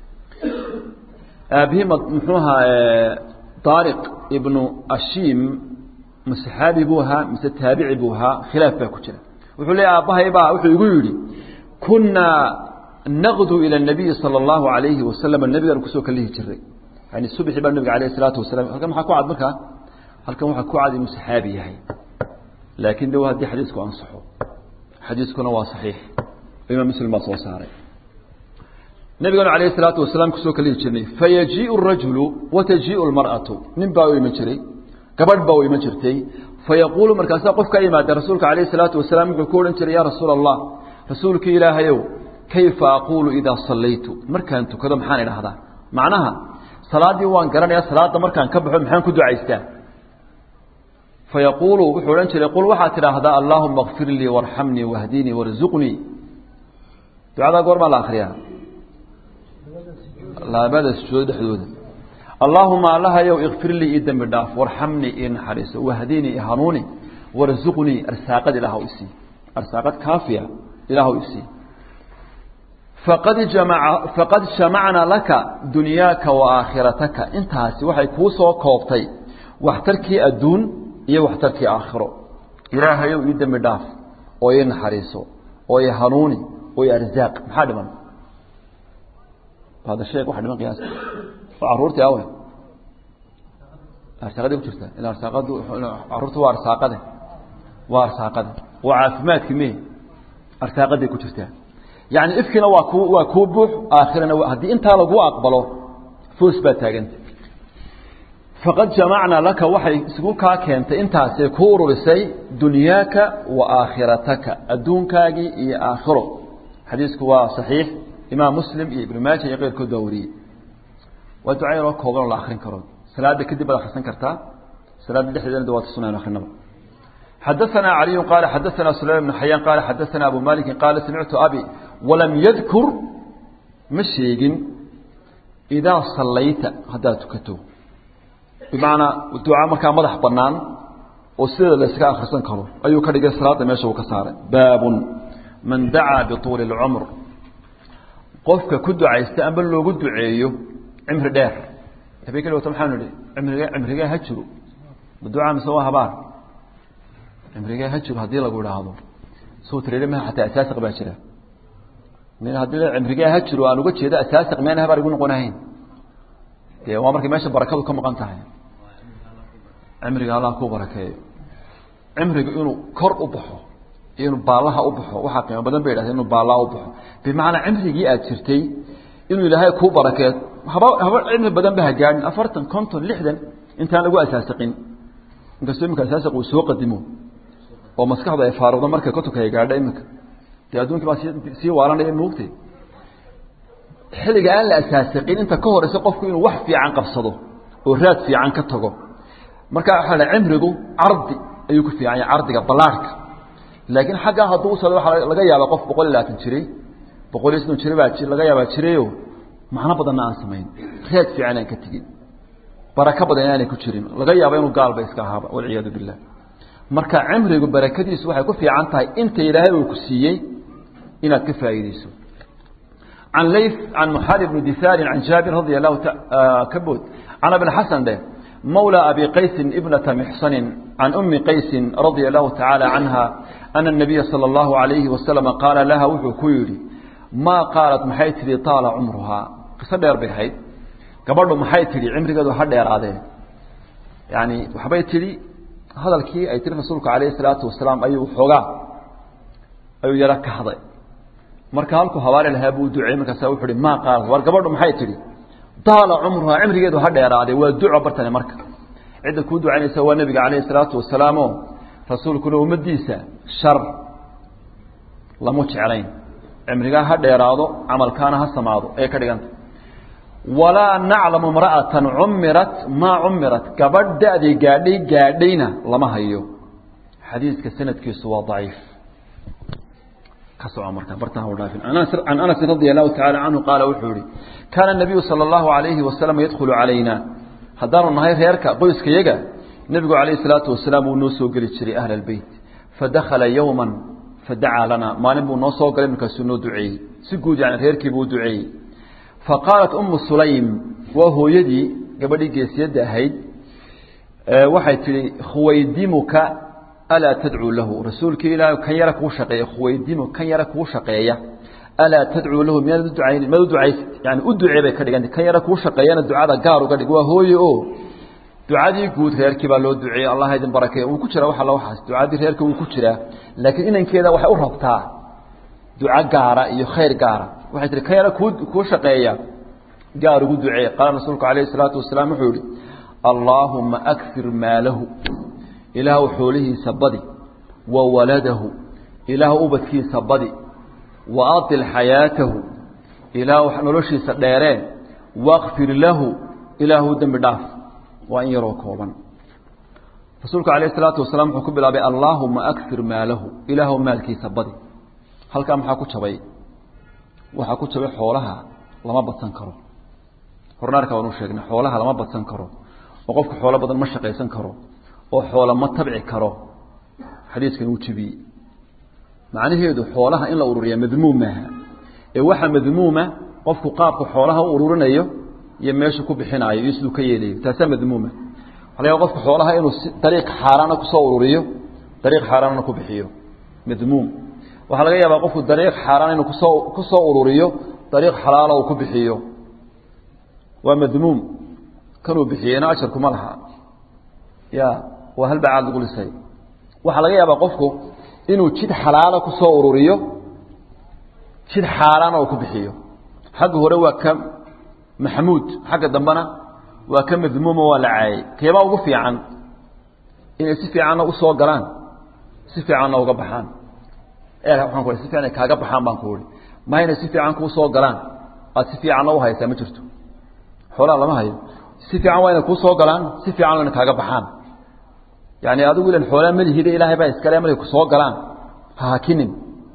aabihii m muxuu ahaa طaariq ibnu ashiim ma saxaabi buu ahaa mise taabici buu ahaa khilaaf baa ku jira wuxuu leeya aabbahay baa wuxuu igu yidhi kunaa naqdu ilى الnabiyi salى اllahu alayhi wasalam nabigaan kusoo kalihi jiray yani subxi baa nabiga alayh الsalaatu wasalam halkan maxaa ku cad markaa halkan waxaa ku cad inuu saxaabi yahay laakin de haddii xadiisku ansaxo xadiiskuna waa saxiix imaam muslim baa soo saaray nabiganu alayh الsalaatu wasalaam kusoo kalihi jirnay fayajiiءu الrajulu watajiiءu اlmarأaةu nin baa u iman jiray gabadh baa u iman jirtay fayaquulu markaasaa qof ka yimaada rasuulka alayh الsalaatu wasalaam wuxuu ku odhan jiray ya rasuula الlah rasuulkii ilaahayow kayfa aquulu idaa sallaytu markaan tukado maxaan idhahdaa macnaha salaaddii waan garanayaa salaadda markaan ka baxo maxaan ku ducaystaa fayaquulu wuxuu odhan jiray qul waxaad tidhaahdaa allaahuma kfir lii warxamnii wahdinii warzuqnii ducadaa goormaa la akriyaa labada sujuudo dhexdooda allaahuma allahayow ikfir lii ii dembi dhaaf warxamnii ii naxariiso wahdinii i hanuuni warzuqnii arsaaqad ilaahw isii arsaaqad kaafiya ilaahw isii faqad jamaca faqad jamacna laka dunyaaka wa aakhirataka intaasi waxay kuu soo koobtay waxtarkii adduun iyo waxtarkii aakhiro ilaahayow ii dembi dhaaf oo ii naxariiso oo ii hanuuni oo ii arzaaq maxaa dhiman hada sheeg waxa dhiman qiyaasta waa carruurtii awe arsaaqaday ku jirtaa ila arsaaqadu carruurta waa arsaaqade waa arsaaqade waa caafimaadki me arsaaqaday ku jirtaa yani ifkina waa ku waa kuu buux aakhirana haddii intaa lagu aqbalo foos baa taaganta faqad jamacnaa laka waxay isugu kaa keentay intaasay ku ururisay dunyaaka wa aakhirataka adduunkaagii iyo aakhiro xadiisku waa saxiix imaam muslim iyo ibnu maaja iyo keyrkood baa wariyey waa duca yaroo kooban oo la akrin karo salaada kadib baad akrisan kartaa salaada dhexdeedana waa tusunaan akrinaba xadaثna عaliyu qaala xadaثna sulaym بn xayaan qaala xadaثna abu maliki qaala samictu abi walam yadkur ma sheegin idaa sallayta haddaad tukato bimacnaa duca markaa madax banaan oo sideeda la yskaga akrisan karo ayuu ka dhigay salaada meesha uu ka saaray baabun man dacaa bituuli اlcumr qofka ku ducaysta amba loogu duceeyo cimri dheer habeen kali wata maxaanu idhi cimrige cimrigee ha jiro ma ducaa mise waa habaar cimrigee ha jiro haddii lagu idhaahdo soo tareere maha xataa asaasiq baa jira min haddii cimrigee ha jiro aan uga jeedo asaasiq meena habaar igu noqonahayn dee waa markay meesha barakadu ka maqan tahay cimriga allah ku barakeeyo cimriga inuu kor u baxo iyo inuu baallaha u baxo waxaa qiimo badan bay idhahdeen inuu baallaha u baxo bimacnaa cimrigii aad jirtay inuu ilaahay kuu barakeed haba haba cimri badan ba ha gaadhin afartan konton lixdan intaan lagu asaasiqin inkastoo iminka asaasiq uu soo qadimo oo maskaxdu ay faaruqdo markay kotonka ay gaadho iminka dee adduunkii baa sii sii waalanaya moogtay xilliga aan la asaasiqin inta ka horeysa qofku inuu wax fiican qabsado oo raad fiican ka tago marka waxaa la cimrigu cardi ayuu ku fiican yahay cardiga ballaarhka laakiin xaggaa hadduu usado waxaa laga yaabaa qof boqol iyo labaatan jiray boqol iyo soddon jira baa laga yaabaa jirayo macno badanna aan samayn raad fiican aan ka tegin barako badan inaanay ku jirin laga yaaba inuu gaalba iska ahaaba walciyaadu billah marka cimrigu barakadiisu waxay ku fiican tahay inta ilaahay uu ku siiyey inaad ka faa'iideyso can layth can muxaadi bni disaarin can jaabir radia allahu ka bood can abilxasan dheh mawlى abi qaysin ibnata mixsanin can umi qaysin radia allahu tacaala canha ana الnabiya salى اllahu alayhi wasalam qaala laha wuxuu ku yidhi maa qaalat maxay tidhi taala cumruhaa qiso dheer bay ahayd gabadhu maxay tidhi cimrigeedu ha dheeraadee yani waxbay tidhi hadalkii ay tiri rasuulku alayhi salaatu wasalaam ayuu xoogaa ayuu yaro ka haday marka halkuu habaari lahaa buu duceeyey markaasa wuxu uhi maa qaalat war gabadhu maxay tidhi taala cumruhaa cimrigeedu ha dheeraadee waa duco bartane marka cidda kuu ducaynaysa waa nebiga calayhi salaatu wasalaamo rasuulkuna ummadiisa shar lamu jeclayn cimrigaa ha dheeraado camalkaana ha samaado ayay ka dhiganta walaa naclamu imra'atan cumirat maa cumirat gabadh da-day gaadhay gaadhayna lama hayo xadiiska sanadkiisu waa daciif ka soco marka bartaha u dhaafin can anasin radia allahu tacala canhu qaala wuxuu yihi kaana nabiyu sala allahu alayhi wasalam yadkhulu calayna haddaanu nahay reerka qoyskayaga nebigu calayhi salaatu wasalaam wuu noo soo geli jiray ahla albeyt fadakhala yowman fadacaa lana maalin buu noo soo galay markaasuu noo duceeyey si guud yani reerkiibuu u duceeyey faqaalat umu sulaym waa hooyadii gabadhii geesiyadda ahayd waxay tihi khuwaydimuka alaa tadcuu lahu rasuulkii ilaah kan yara kuu shaqeeya khuwaydimu kan yara kuu shaqeeya alaa tadcuu lahu miyaad u ducayn miyaad u ducaysid yani u ducee bay ka dhiganta kan yara kuu shaqeeyana ducada gaar uga dhig waa hooye o ducadii guud reerkii baa loo duceeyey allah idin barakeeya wuu ku jiraa wax alla waxaas ducadii reerka wuu ku jiraa laakiin inankeeda waxay u rabtaa duco gaara iyo khayr gaara waxay tihi kan yara kuu kuu shaqeeya gaar ugu duceey qaala rasuulku calayhi salaatu wasalaam wuxuu yihi allaahuma akfir maalahu ilaahw xoolihiisa badi wa waladahu ilaah ubadkiisa badi wa atil xayaatahu ilaah noloshiisa dheereen wakfir lahu ilaahu dembi dhaaf waa in yaroo kooban rasuulku calayh salaatu wasalaam wuxuu ku bilaabay allaahuma akfir maalahu ilaahw maalkiisa badi halkaa maxaa ku jabay waxaa ku jabay xoolaha lama badsan karo hornaarka waanu sheegnay xoolaha lama badsan karo oo qofka xoolo badan ma shaqaysan karo oo xoola ma tabci karo xadiiskan uu jebiyey macnaheedu xoolaha in la ururiya madmuum maaha ee waxaa madmuuma qofku qaabka xoolaha u ururinayo iyo meeshu ku bixinaayo iyo siduu ka yeelayo taasaa madmuuma waxa laga qofka xoolaha inuu dariiq xaaraana kusoo ururiyo dariiq xaaraanna ku bixiyo madmuum waxaa laga yaabaa qofku dariiq xaaraan inuu kusoo kusoo ururiyo dariiq xalaala uu ku bixiyo waa madmuum kanuu bixiyeyna ajarkuma laha ya waa halbacaad lagu lisay waxaa laga yaabaa qofku inuu jid xalaala kusoo ururiyo jid xaaraana uu ku bixiyo xagga hore waa ka maxmuud xagga dambena waa ka madmuuma waa la caayay keebaa ugu fiican inay si fiicanna usoo galaan si fiicanna uga baxaan waaan ku si fiican ay kaaga baxaan baan ku ui ma inay si fiican kuu soo galaan aad si fiicanna uhaysaa ma jirto xoolaha lama hayo si fiican waa inay kuu soo galaan si fiican waa inay kaaga baxaan yani adigu ilan xoolaa malihida ilaahay baa iskale markay kusoo galaan ha hakinin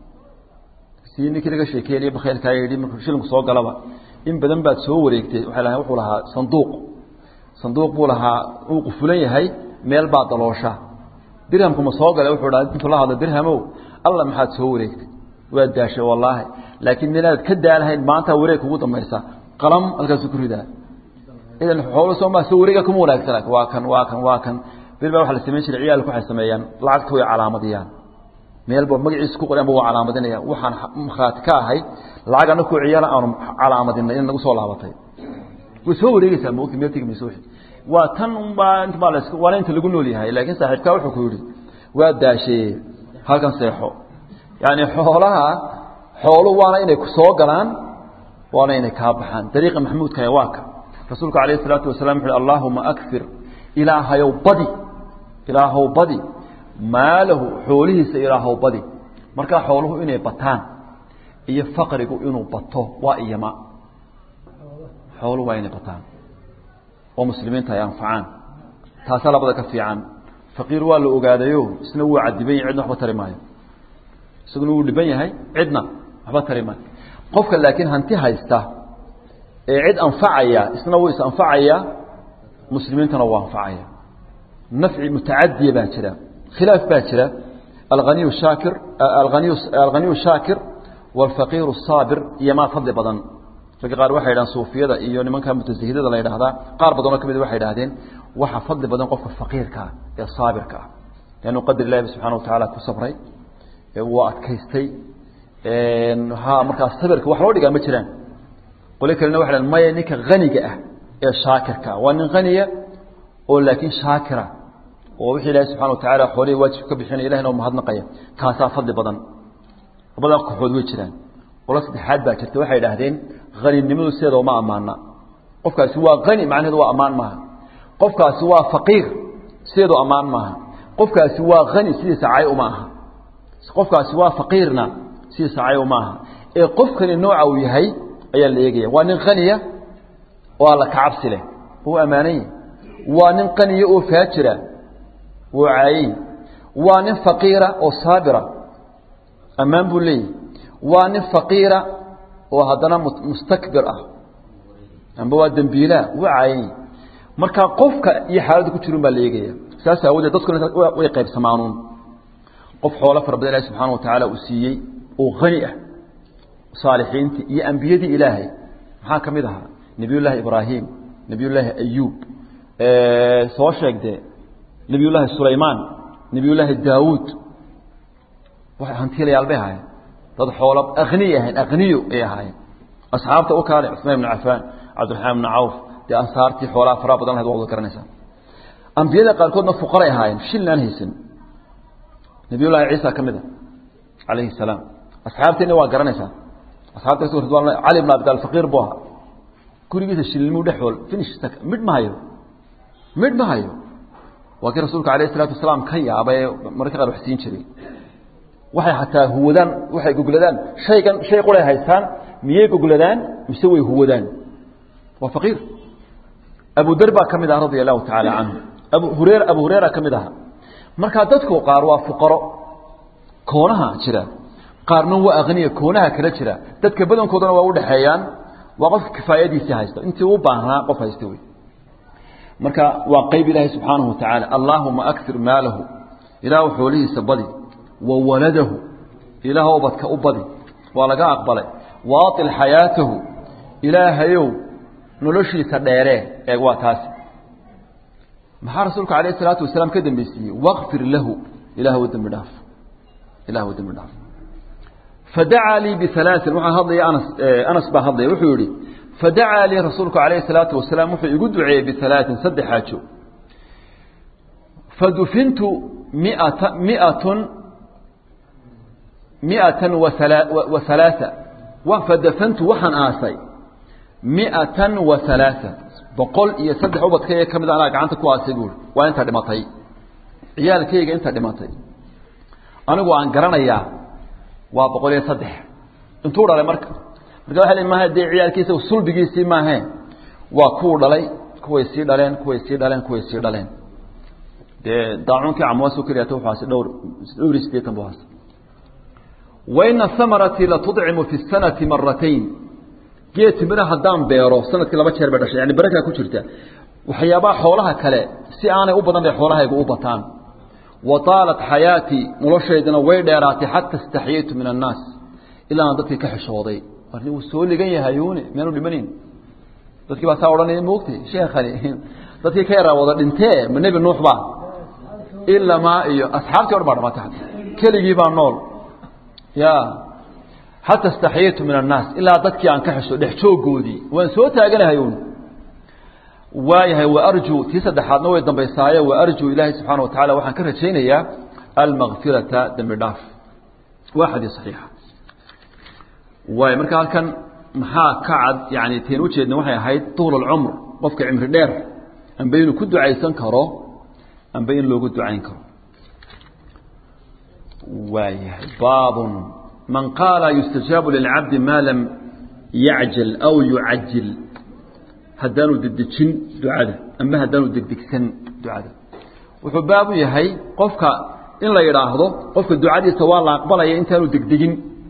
si ninkii laga sheekeynaya bakhaylkaa yidhi markuu shilinku soo galaba in badan baad soo wareegtay waxay lahayn wuxuu lahaa sanduuq sanduuq buu lahaa uu qufulan yahay meel baa daloosha dirhamku ma soo galay wuxuu dhaha intuu la hadlo dirhamow alla maxaad soo wareegtay waad daashay wallaahi laakiin minaad ka daalahayn maanta wareeg kugu dambaysa qalam halkaasu ku ridaa idan xoolo soo maa soo wareega kuma wanaagsana waa kan waa kan waa kan bil baa waxa la samayn jiray ciyaalku waxay sameeyaan lacagta way calaamadiyaan meel ba magaciisa ku qoran ba waa calaamadinaya waxaan markhaati ka ahay lacag anna ku ciyaala aanu calaamadinay in nagu soo laabatay way soo wareegaysaa moogta meel tegi mayso wixii waa tan unbaa inta baa la isku waana inta lagu nool yahay laakiin saaxiibkaa wuxuu ku yidhi waa daashee halkan seexo yacni xoolaha xoolu waana inay ku soo galaan waana inay kaa baxaan dariiqa maxmuudka waa ka rasuulku calayhi salaatu wasalaam wuxu uhi allaahuma akfir ilaahayow badi ilaahow badi maalahu xoolihiisa ilaahow badi markaa xooluhu inay bataan iyo faqrigu inuu bato waa iyama xooluhu waa inay bataan oo muslimiinta ay anfacaan taasaa labada ka fiican faqiir waa la ogaadayo isna wuu cadiban yahay cidna waxba tari maayo isaguna wuu dhiban yahay cidna waxba tari maayo qofka laakiin hanti haysta ee cid anfacaya isna wuu is anfacaya muslimiintana wuu anfacaya nafci mutacadiya baa jira khilaaf baa jira alaniy shaakir alaniy alghaniyu shaakir waalfaqiiru saabir iyo maa fadli badan ragga qaar waxay yidhahaan suufiyada iyo nimanka mutasahidada la yidhahdaa qaar badanoo ka mid waxay idhahdeen waxa fadli badan qofka faqiirka ah ee saabirka ah leannu qadar ilahi subxana watacaala ku sabray wuu adkaystay ha markaa sabirka wax loo dhigaa ma jiraan qole kalena waxay dhahan maya ninka haniga ah ee shaakirka waa nin haniya oo laakiin shaakira oo wixii ilaahi subxana watacaala xoolihii waajibka ka bixinaya ilahina oo mahadnaqaya kaasaa fadli badan labada kooxood way jiraan qolo saddexaad baa jirta waxay idhaahdeen haninimadu sideeda uma ammaana qofkaasi waa hani macnaheedu waa ammaan maaha qofkaasi waa faqiir sideedu ammaan maaha qofkaasi waa hani sidiisa cay uma aha qofkaasi waa faqiirna sidiisa cay uma aha ee qofkani nooca uu yahay ayaa la eegaya waa nin haniya oo alla kacabsi leh wuu ammaanany waa nin qaniya oo faajira wuu caayey waa nin faqiira oo saabira ammaan buu leeyahy waa nin faqiira oo haddana mustakbir ah amba waa dembiilaa wuu caayay marka qofka iyo xaaladda ku jirun baa la eegaya saas aawadeed dadkuna way qaybsamaanuun qof xoolo fara badan ilahi subxaana wa tacaala uu siiyey oo hani ah saalixiintii iyo ambiyadii ilaahay maxaa ka mid ahaa nebiyullaahi ibraahim nebiyullaahi ayuub soo sheegdee nebiyullaahi sulaymaan nebiyullaahi daawuud waxay hantiilayaal bay ahaayeen dad xoolo akhniy ahayn akhniyo ay ahaayeen asxaabta u kaale cusmaan ibnu cafaan cabdiraxmaan ibnu cawf dee ansaartii xoolaha faraha badan lahayd waa wada garanaysaa ambiyada qaarkoodna fuqaray ahaayeen shilnaan haysan nebiyullaahi ciisa ka mid a calayhi salaam asxaabteenna waa garanaysaa asxaabta cali ibn abi talib faqiir buu ahaa gurigiisa shilmuu dhexool finish midh ma hayo midh ma hayo waa kii rasuulka alayh isalaatu wasalaam ka yaabay mararka qaar wax siin jiray waxay xataa huwadaan waxay gogladaan shaygan shay quray haystaan miyay gogladaan mise way huwadaan waa faqiir abu dar baa ka mid ah radia allahu tacaala canhu abu hurera abu hurera ka mid aha markaa dadku qaar waa fuqaro koonaha jira qaarna waa akhniya koonaha kala jira dadka badankoodana waa udhexeeyaan waa qofka kifaayadiisii haysta intii u baahnaa qof haysta wey marka waa qayb ilaahay subxaanahu watacaala allaahuma akir maalahu ilaahu xoolihiisa badi wa waladahu ilaah ubadka u badi waa laga aqbalay waatil xayaatahu ilaahayow noloshiisa dheeree eeg waa taasi maxaa rasuulku alayh isalaatu wasalaam ka dambaysiiyey waqfir lahu ilah u dembi dhaaf ilah u dembi dhaaf fadacaa lii bialaain waxaa hadlaya anas anas baa hadlaya wuxuu yihi fadacaa lii rasuulku alayhi salaatu wasalaam wuxuu igu duceeyey bialaain saddex xaajo fadufintu miata miatun miatan wa halaaa fadafantu waxaan aasay miatan wa halaaa boqol iyo saddex ubadkayga ka mid anaa gacanta ku aasay buuri waa inta dhimatay ciyaalkayga inta dhimatay anigu aan garanayaa waa boqol iyo saddex intuu dhalay marka marka waa maaha dee ciyaalkiisa sulbigiisii maahe waa kuwu dhalay kuway sii dhaleen kuway sii dhaleen kuway sii dhaleen dee daacuunkii camwaas keliyata wuxuaasi dhowr dhowr iyo sideetan buu haasa waina hamarati latudcimu fi sanati maratayn geed timira haddaan beero sanadkii laba jeer bay dhashay yani barakaa ku jirta waxyaabaha xoolaha kale si aanay u badan bay xoolahayga u bataan wa taalat xayaatii noloshaydana way dheeraatay xata istaxyaytu min annaas ilaa aan dadkii ka xishooday warni wuu soo ligan yahayuune miyaanu dhimanayn dadkii baa saa odhanaya moogtay sheekhani dadkii ka yaraa wada dhintee ma nebi nuux baa ilamaa iyo asxaabtii o dhan baa dhamatay keligii baa nool ya xata istaxyaytu min annaas ilaa dadkii aan ka xisho dhex joogoodii waan soo taaganahay un waayahay waarjuu tii saddexaadna way dambaysaaye waarjuu ilaahay subxaana wa tacala waxaan ka rajaynayaa almakfirata dembi dhaaf waa xadiis saxiixa waay marka halkan maxaa ka cad yani teen ujeedna waxay ahayd tuul alcumr qofka cimri dheer amba inuu ku ducaysan karo amba in loogu ducayn karo waayahay baabun man qaala yustajaabu lilcabdi maa lam yacjal aw yucajil haddaanu degdejin ducada amba haddaanu degdegsan ducada wuxuu baabu yahay qofka in la yidhaahdo qofka ducadiisa waa la aqbalaya intaanu degdegin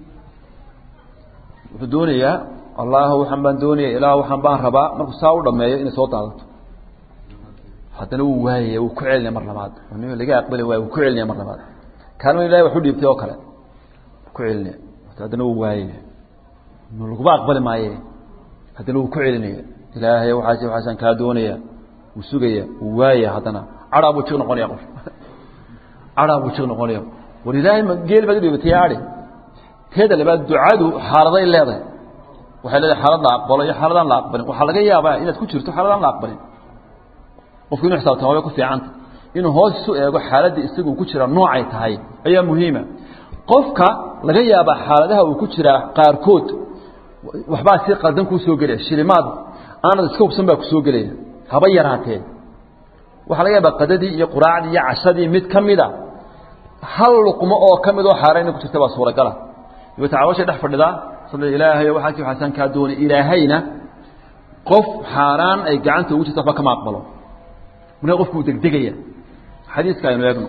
wuxuu doonayaa allah waxaan baan doonaya ilaah waxaan baan rabaa markuu saa u dhameeyo inay soo daadato haddana wuu waayaya wuu ku celinaya mar labaad laga aqbali waay wuu ku celinaya mar labaad kaalma ilahay wax u dhiibtay oo kale ku celinaya haddana wuu waayaya laguma aqbali maaye haddana wuu ku celinaya ilaahay waxaas waxaasaan kaa doonaya wuu sugaya wuu waaya haddana cadaa buu jiq noqonaya qof cadaa buu jiq noqonaya war ilaahay ma geel baad u dhiibatay adi teeda labaad ducadu xaaladay leedahay waxay leedahay xaalad la aqbalo iyo xaaladaan la aqbalin waxaa laga yaabaa inaad ku jirto xaaladaan la aqbalin qofku inu xisaabtama way ku fiicanta inuu hoos isu eego xaaladda isagu ku jira noocay tahay ayaa muhiima qofka laga yaabaa xaaladaha uu ku jiraa qaarkood waxbaa si qaldan kuu soo gelaya shilimaad aanad iska hubsan baa ku soo gelaya haba yaraatee waxaa laga yaabaa qadadii iyo quraacdii iyo cashadii mid ka mida hal luqmo oo ka mid oo xaarayna ku jirta baa suuragala dabeeta calooshay dhex fadhidaa sala ilaahay waxaasi waxaasaan kaa doonay ilaahayna qof xaaraan ay gacanta ugu jirta waxba kama aqbalo markaa qofku uu degdegaya xadiiska aynu eegno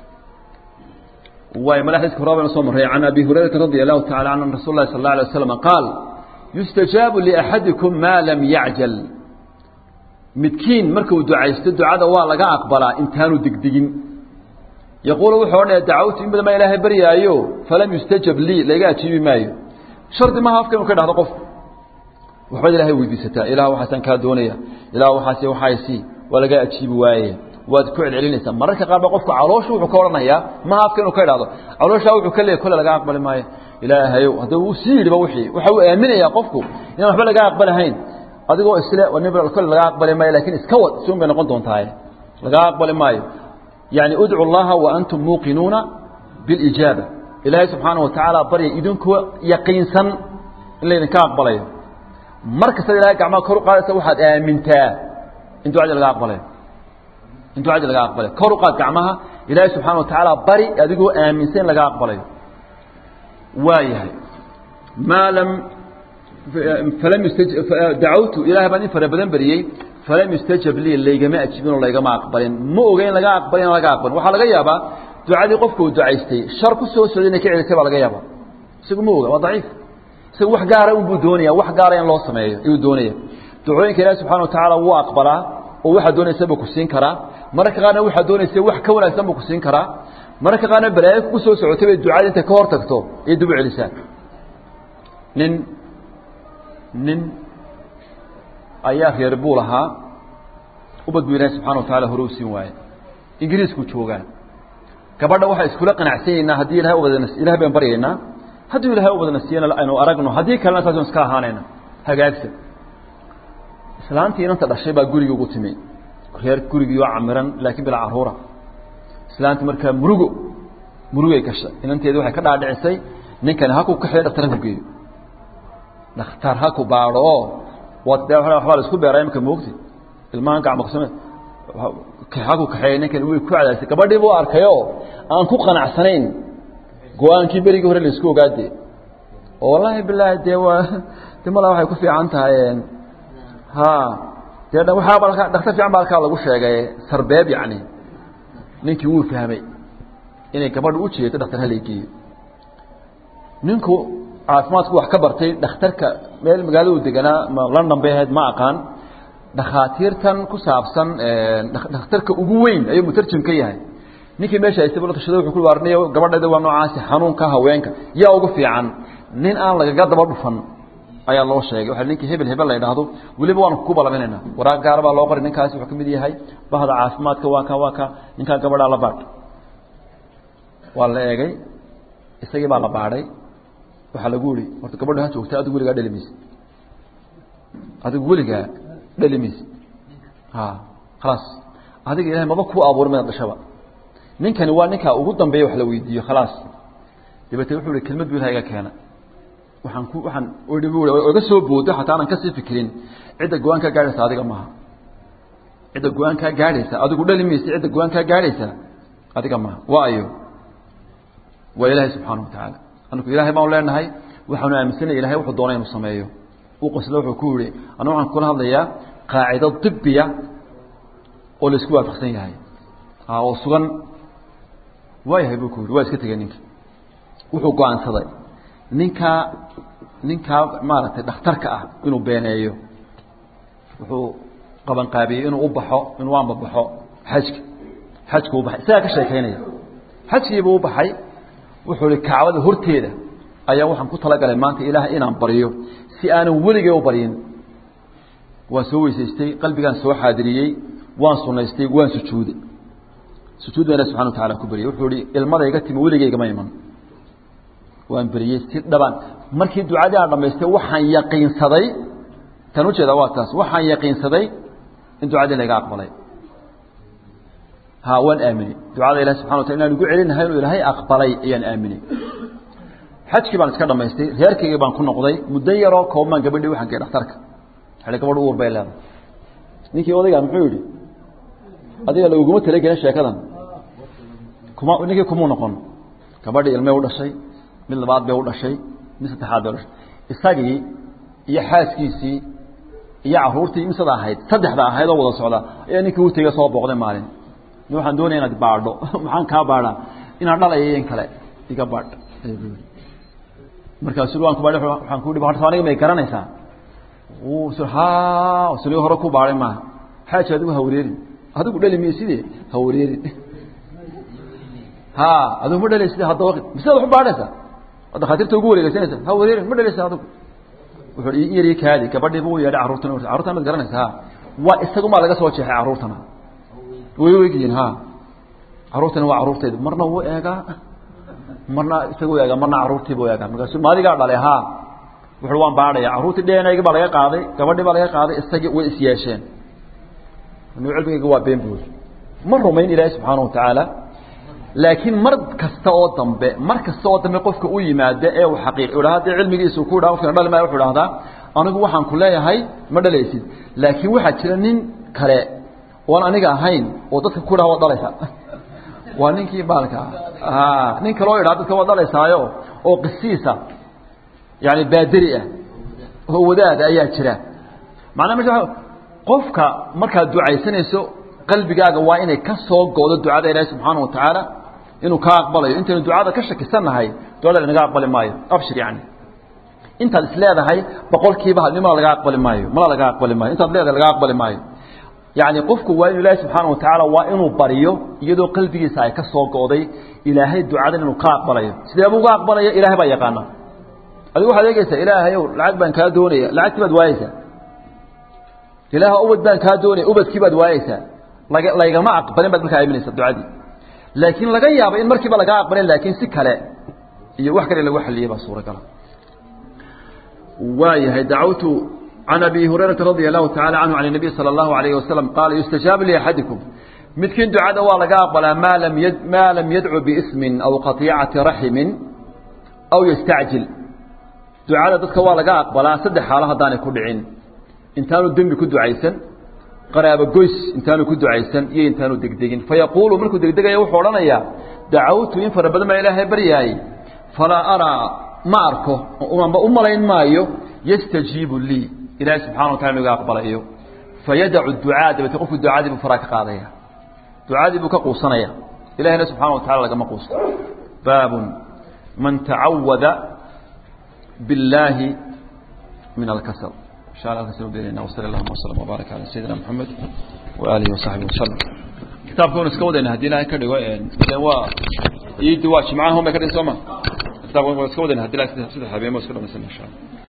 waay mala xadiiska hore baynu soo marray can abi hurayrata radia allahu tacala canhu an rasul llahi sal alla alay waslam qaal yustajaabu liaxadikum maa lam yacjal midkiin markuu ducaysto ducada waa laga aqbalaa intaanu degdegin yaquulu wuxuu odhanaya dacawtu in badan baa ilaahay baryaayo falam yustajab lii layga ajiibi maayo shardi maha afka inu ka dhahdo qofku waxbaad ilahay weydiisataa ilah waxaasaan kaa doonaya ilah waxaas waxaasi waa laga ajiibi waaye waad ku celcelinaysaa mararka qaar ba qofku caloosha wuxuu ka odhanayaa maha afka inuu ka idhahdo calooshaa wuxuu ka leeyay kole laga aqbali maayo ilaahayow hadda uu sii yidhiba wixii waxa uu aaminayaa qofku inaan waxba laga aqbalahayn adigoo isle kole laga aqbali maayo lakin iska wad si un bay noqon doontaaye laga aqbali maayo yani udcu اllaha waantum muuqinuuna biاlijaaba ilaahay subxaana watacaala barya idinkoo yaqiinsan in laydinka aqbalayo mar kastad ilahay gacmaha kor u qaadaysa waxaad aamintaa in ducadii laga aqbalayo in ducadii laga aqbalayo kor u qaad gacmaha ilaahay subxaana watacaala bari adigoo aaminsan in laga aqbalayo waa yahay maa lam falam dacawtu ilahay baan in fara badan beriyey falam yustajab lii laygama ajibin oo laygama aqbalin ma oga in laga aqbalin in laga aqbalin waxaa laga yaabaa ducadii qofka uu ducaystay shar ku soo socday inay ka celisay baa laga yaabaa isagu ma oga waa daciif isagu wax gaara unbuu doonaya wax gaara in loo sameeyo ayuu doonaya ducooyinka ilaahi subxana watacaala wuu aqbalaa oo waxaad doonaysa buu ku siin karaa mararka qaarna waxaad doonaysa wax ka wanaagsan buu ku siin karaa mararka qaarna balaayo kugu soo socotay bay ducada intay ka hor tagto iyo dib u celisaa nin nin ayaa reer buu lahaa ubad buu ilaahi subxana wa tacala hore u siin waaye ingiriisku joogaan gabadha waxaa iskula qanacsanyaynaa haddii ilahay ubadana ilahay baan baryaynaa hadduu ilahay ubadana siiyana aynu aragno haddii kalena saasnu iska ahaanayna hagaagsan islaantii inanta dhashay baa gurigii ugu timi reer gurigii oo camiran laakiin bilaa caruura islaantii markaa murugo murugay gashay inanteedi waxay ka dhaadhicisay ninkani haku kaxeeyo dhaktar haku geeyo dhakhtar haku baadho oo waad de waxbaa la isku beeraa imika moogti ilmahan gacmaqsame haku kaxeeya ninkani way ku cadaysay gabadhii buu arkayoo aan ku qanacsanayn go-aankii berigii hore la isku ogaade oo wallaahi bilaahi dee waa de malaa waxay ku fiican tahay ha dee waxaaba dhaktar fiican baa halkaa lagu sheegay sarbeeb yacni ninkii wuu fahmay inay gabadha u jeedo dhaktar haleygeeyo ninku caafimaadku wax ka bartay dhakhtarka meel magaaladu deganaa ma london bay ahayd ma aqaan dhakhaatiirtan ku saabsan dhakhtarka ugu weyn ayuu mutarjim ka yahay ninkii meesha haystay la tashada wuxuu ku warnay gabadheeda waa noocaasi xanuunka haweenka yaa ugu fiican nin aan lagaga daba dhufan ayaa loo sheegay waxa ninkii hebel hebel la yidhaahdo weliba waanu ku balaminaynaa waraaq gaara baa loo qoray ninkaasi wuxuu ka mid yahay bahda caafimaadka waa ka waa ka ninkaa gabadhaa la baadh waa la eegay isagii baa la baadhay waxaa lagu yihi horta gabadha ha joogta adigu weligaa dheli mayse adigu weligaa dheli mayse ha khalaas adiga ilahay maba ku abuuray madaad dhashaba ninkani waa ninkaa ugu dambeeya wax la weydiiyo khalaas dabeetee wuxuu ihi kelmad bu ilaha iga keena waxaan ku waxaan oga soo boodo xataa aanan kasii fikirin cidda go-aan kaa gaadhaysa adiga maaha cidda go-aan kaa gaadhaysa adigu dhali maysa cidda go-aan kaa gaadhaysa adiga maaha waa ayo waa ilaahay subxaana watacaala anaku ilaahay baanu leenahay waxaanu aaminsanaya ilahay wuxuu doonay inuu sameeyo u qosle wuxuu ku yihi anu waxaan kula hadlayaa qaacido dibiya oo la isku waafaqsan yahay oo sugan waa yahay buu ku yihi waa iska tegey ninka wuxuu go-aansaday ninkaa ninkaa maaragtay dhakhtarka ah inuu beeneeyo wuxuu qabanqaabiyey inuu u baxo inuu anbabaxo xajka xajku u baxay isagaa ka sheekaynaya xajkiibuu u baxay wuxuu ihi kacbada horteeda ayaa waxaan ku talagalay maanta ilaahay inaan baryo si aanan weligay u baryin waan soo weysaystay qalbigaan soo xaadiriyey waan sunaystay waan sujuuday sujuud baa ilahi subxana wa tacala ku baryay wuxuu ihi ilmadayga timi weligaygama iman waan beriyey si dhaban markii ducadii aan dhamaystay waxaan yaqiinsaday tan ujeeda waa taas waxaan yaqiinsaday in ducadii laga aqbalay ha waan aaminay ducada ilahi subxana wa tala inaan ugu celinahay inuu ilaahay aqbalay ayaan aaminay xajkii baan iska dhamaystay reerkaygii baan ku noqday muddo yaroo koobmaan gabadhii waxaan gey dhakhtarka xili gabadh uur bay leedahay ninkii odaygaa muxuu yidhi adiga laguguma talagelin sheekadan kuma ninkii kumuu noqon gabadhii ilmay u dhashay mid labaad bay u dhashay mid saddexaad bay u dhashay isagii iyo xaaskiisii iyo caruurtii misada ahayd saddexda ahayd oo wada socda ayaa ninkii u tegey soo booqday maalin ni waxaan doonaya inaad baadho maxaan kaa baadhaa inaan dhalaya in kale iga baadh markaasu waan ku baadh waxaan ku hi horta aniga may garanaysaa ha suli hore ku baadhay maaha xaaji adigu ha wareerin adigu dhali miye sidee ha wareerin ha adigu ma dhalaysid hadda waqti misead wax u baadhaysaa dhakhaatiirta ugu wareegeysanaysa ha wareerin ma dhalaysa adigu wuxuu in yar kaadi gabadhiiba u yeedhay carruurtana carruurtan mad garanaysa ha waa isagumaa laga soo jeexay carruurtana way wegyihiin ha carruurtana waa carruurtayda marna wuu eegaa marna isagu eegaa marna carruurtiibu eegaa markaasu maadigaa dhalay ha wuxuu waan baadhaya carruurtii dhenaygii baa laga qaaday gabadhii baa laga qaaday isagii way is yeesheen anigu cilmigayga waa been buuri ma rumayn ilaahi subxaana watacaala laakiin mar kasta oo dambe mar kasta oo dambe qofka u yimaada ee uu xaqiiq idhaa haddii cilmigiisu ku dhaa qofkana dhali maayo wuxuu idhahdaa anigu waxaan ku leeyahay ma dhalaysid laakiin waxaa jira nin kale oon aniga ahayn oo dadka ku dhaha waad dhalaysaa waa ninkii baalka nin kaloo idhaa dadka waad dhalaysaayo oo qisiisa yani baaderi ah oo wadaada ayaa jira macnaa mesha qofka markaad ducaysanayso qalbigaaga waa inay ka soo goodo ducada ilaahi subxaana watacaala inuu kaa aqbalayo intaynu ducada ka shakisannahay ducada lanaga aqbali maayo abshir yani intaad is leedahay boqolkiiba halnimada laga aqbali maayo mala laga aqbali maayo intaad leedahay laga aqbali maayo yacni qofku waa inu ilaahay subxaana wa tacaala waa inuu baryo iyadoo qalbigiisa ay ka soo go'day ilaahay ducadan inuu ka aqbalayo sideebuu uga aqbalaya ilahay baa yaqaana adigu waxaad eegeysaa ilaahayow lacag baan kaa doonaya lacagtii baad waayeysaa ilaah ubad baan kaa doonaya ubadkii baad waayeysaa laga laygama aqbalin baad markaa aaminaysa ducadii laakiin laga yaabo in markiiba lagaa aqbalin laakiin si kale iyo wax kale lagu xaliyey baa suuragala waayahay dacawtu can abi hurayrata radia allahu tacala canhu can الnabiy salى اllahu alayh wasalam qaala yustajaabu liaxadikum midkiin ducada waa laga aqbalaa maa lam y maa lam yadcu biismin aw qaطicati raximin aw yastacjil ducada dadka waa laga aqbalaa saddex xaalo haddaanay ku dhicin intaanu dembi ku ducaysan qaraabo goys intaanu ku ducaysan iyo intaanu degdegin fayaquulu markuu degdegaya wuxuu odhanayaa dacawtu in fara badan baa ilaahay baryaayey falaa araa ma arko amba u malayn maayo yastajiibu lii ilaahay subxana wa tala inuga aqbalayo fayadacu ducaa dabeete qofku ducadii buu faraa ka qaadaya ducadii buu ka quusanaya ilahina subxana wa tacala lagama quusto baabun man tacawada biاllaahi min alkasal insha allah kasal beelina wasali allahuma wasalam wbaaraka cala sayidina moxamed waaalihi wasaxbihi wasalam kitaabka wan iska wadayna hadii ilahay ka dhigo waa iidi waa jimcaha un bay ka dhihin soo ma kitabka waan iska wadayna hadii ilahay saddex habeen ba iska dhamaysan insha allah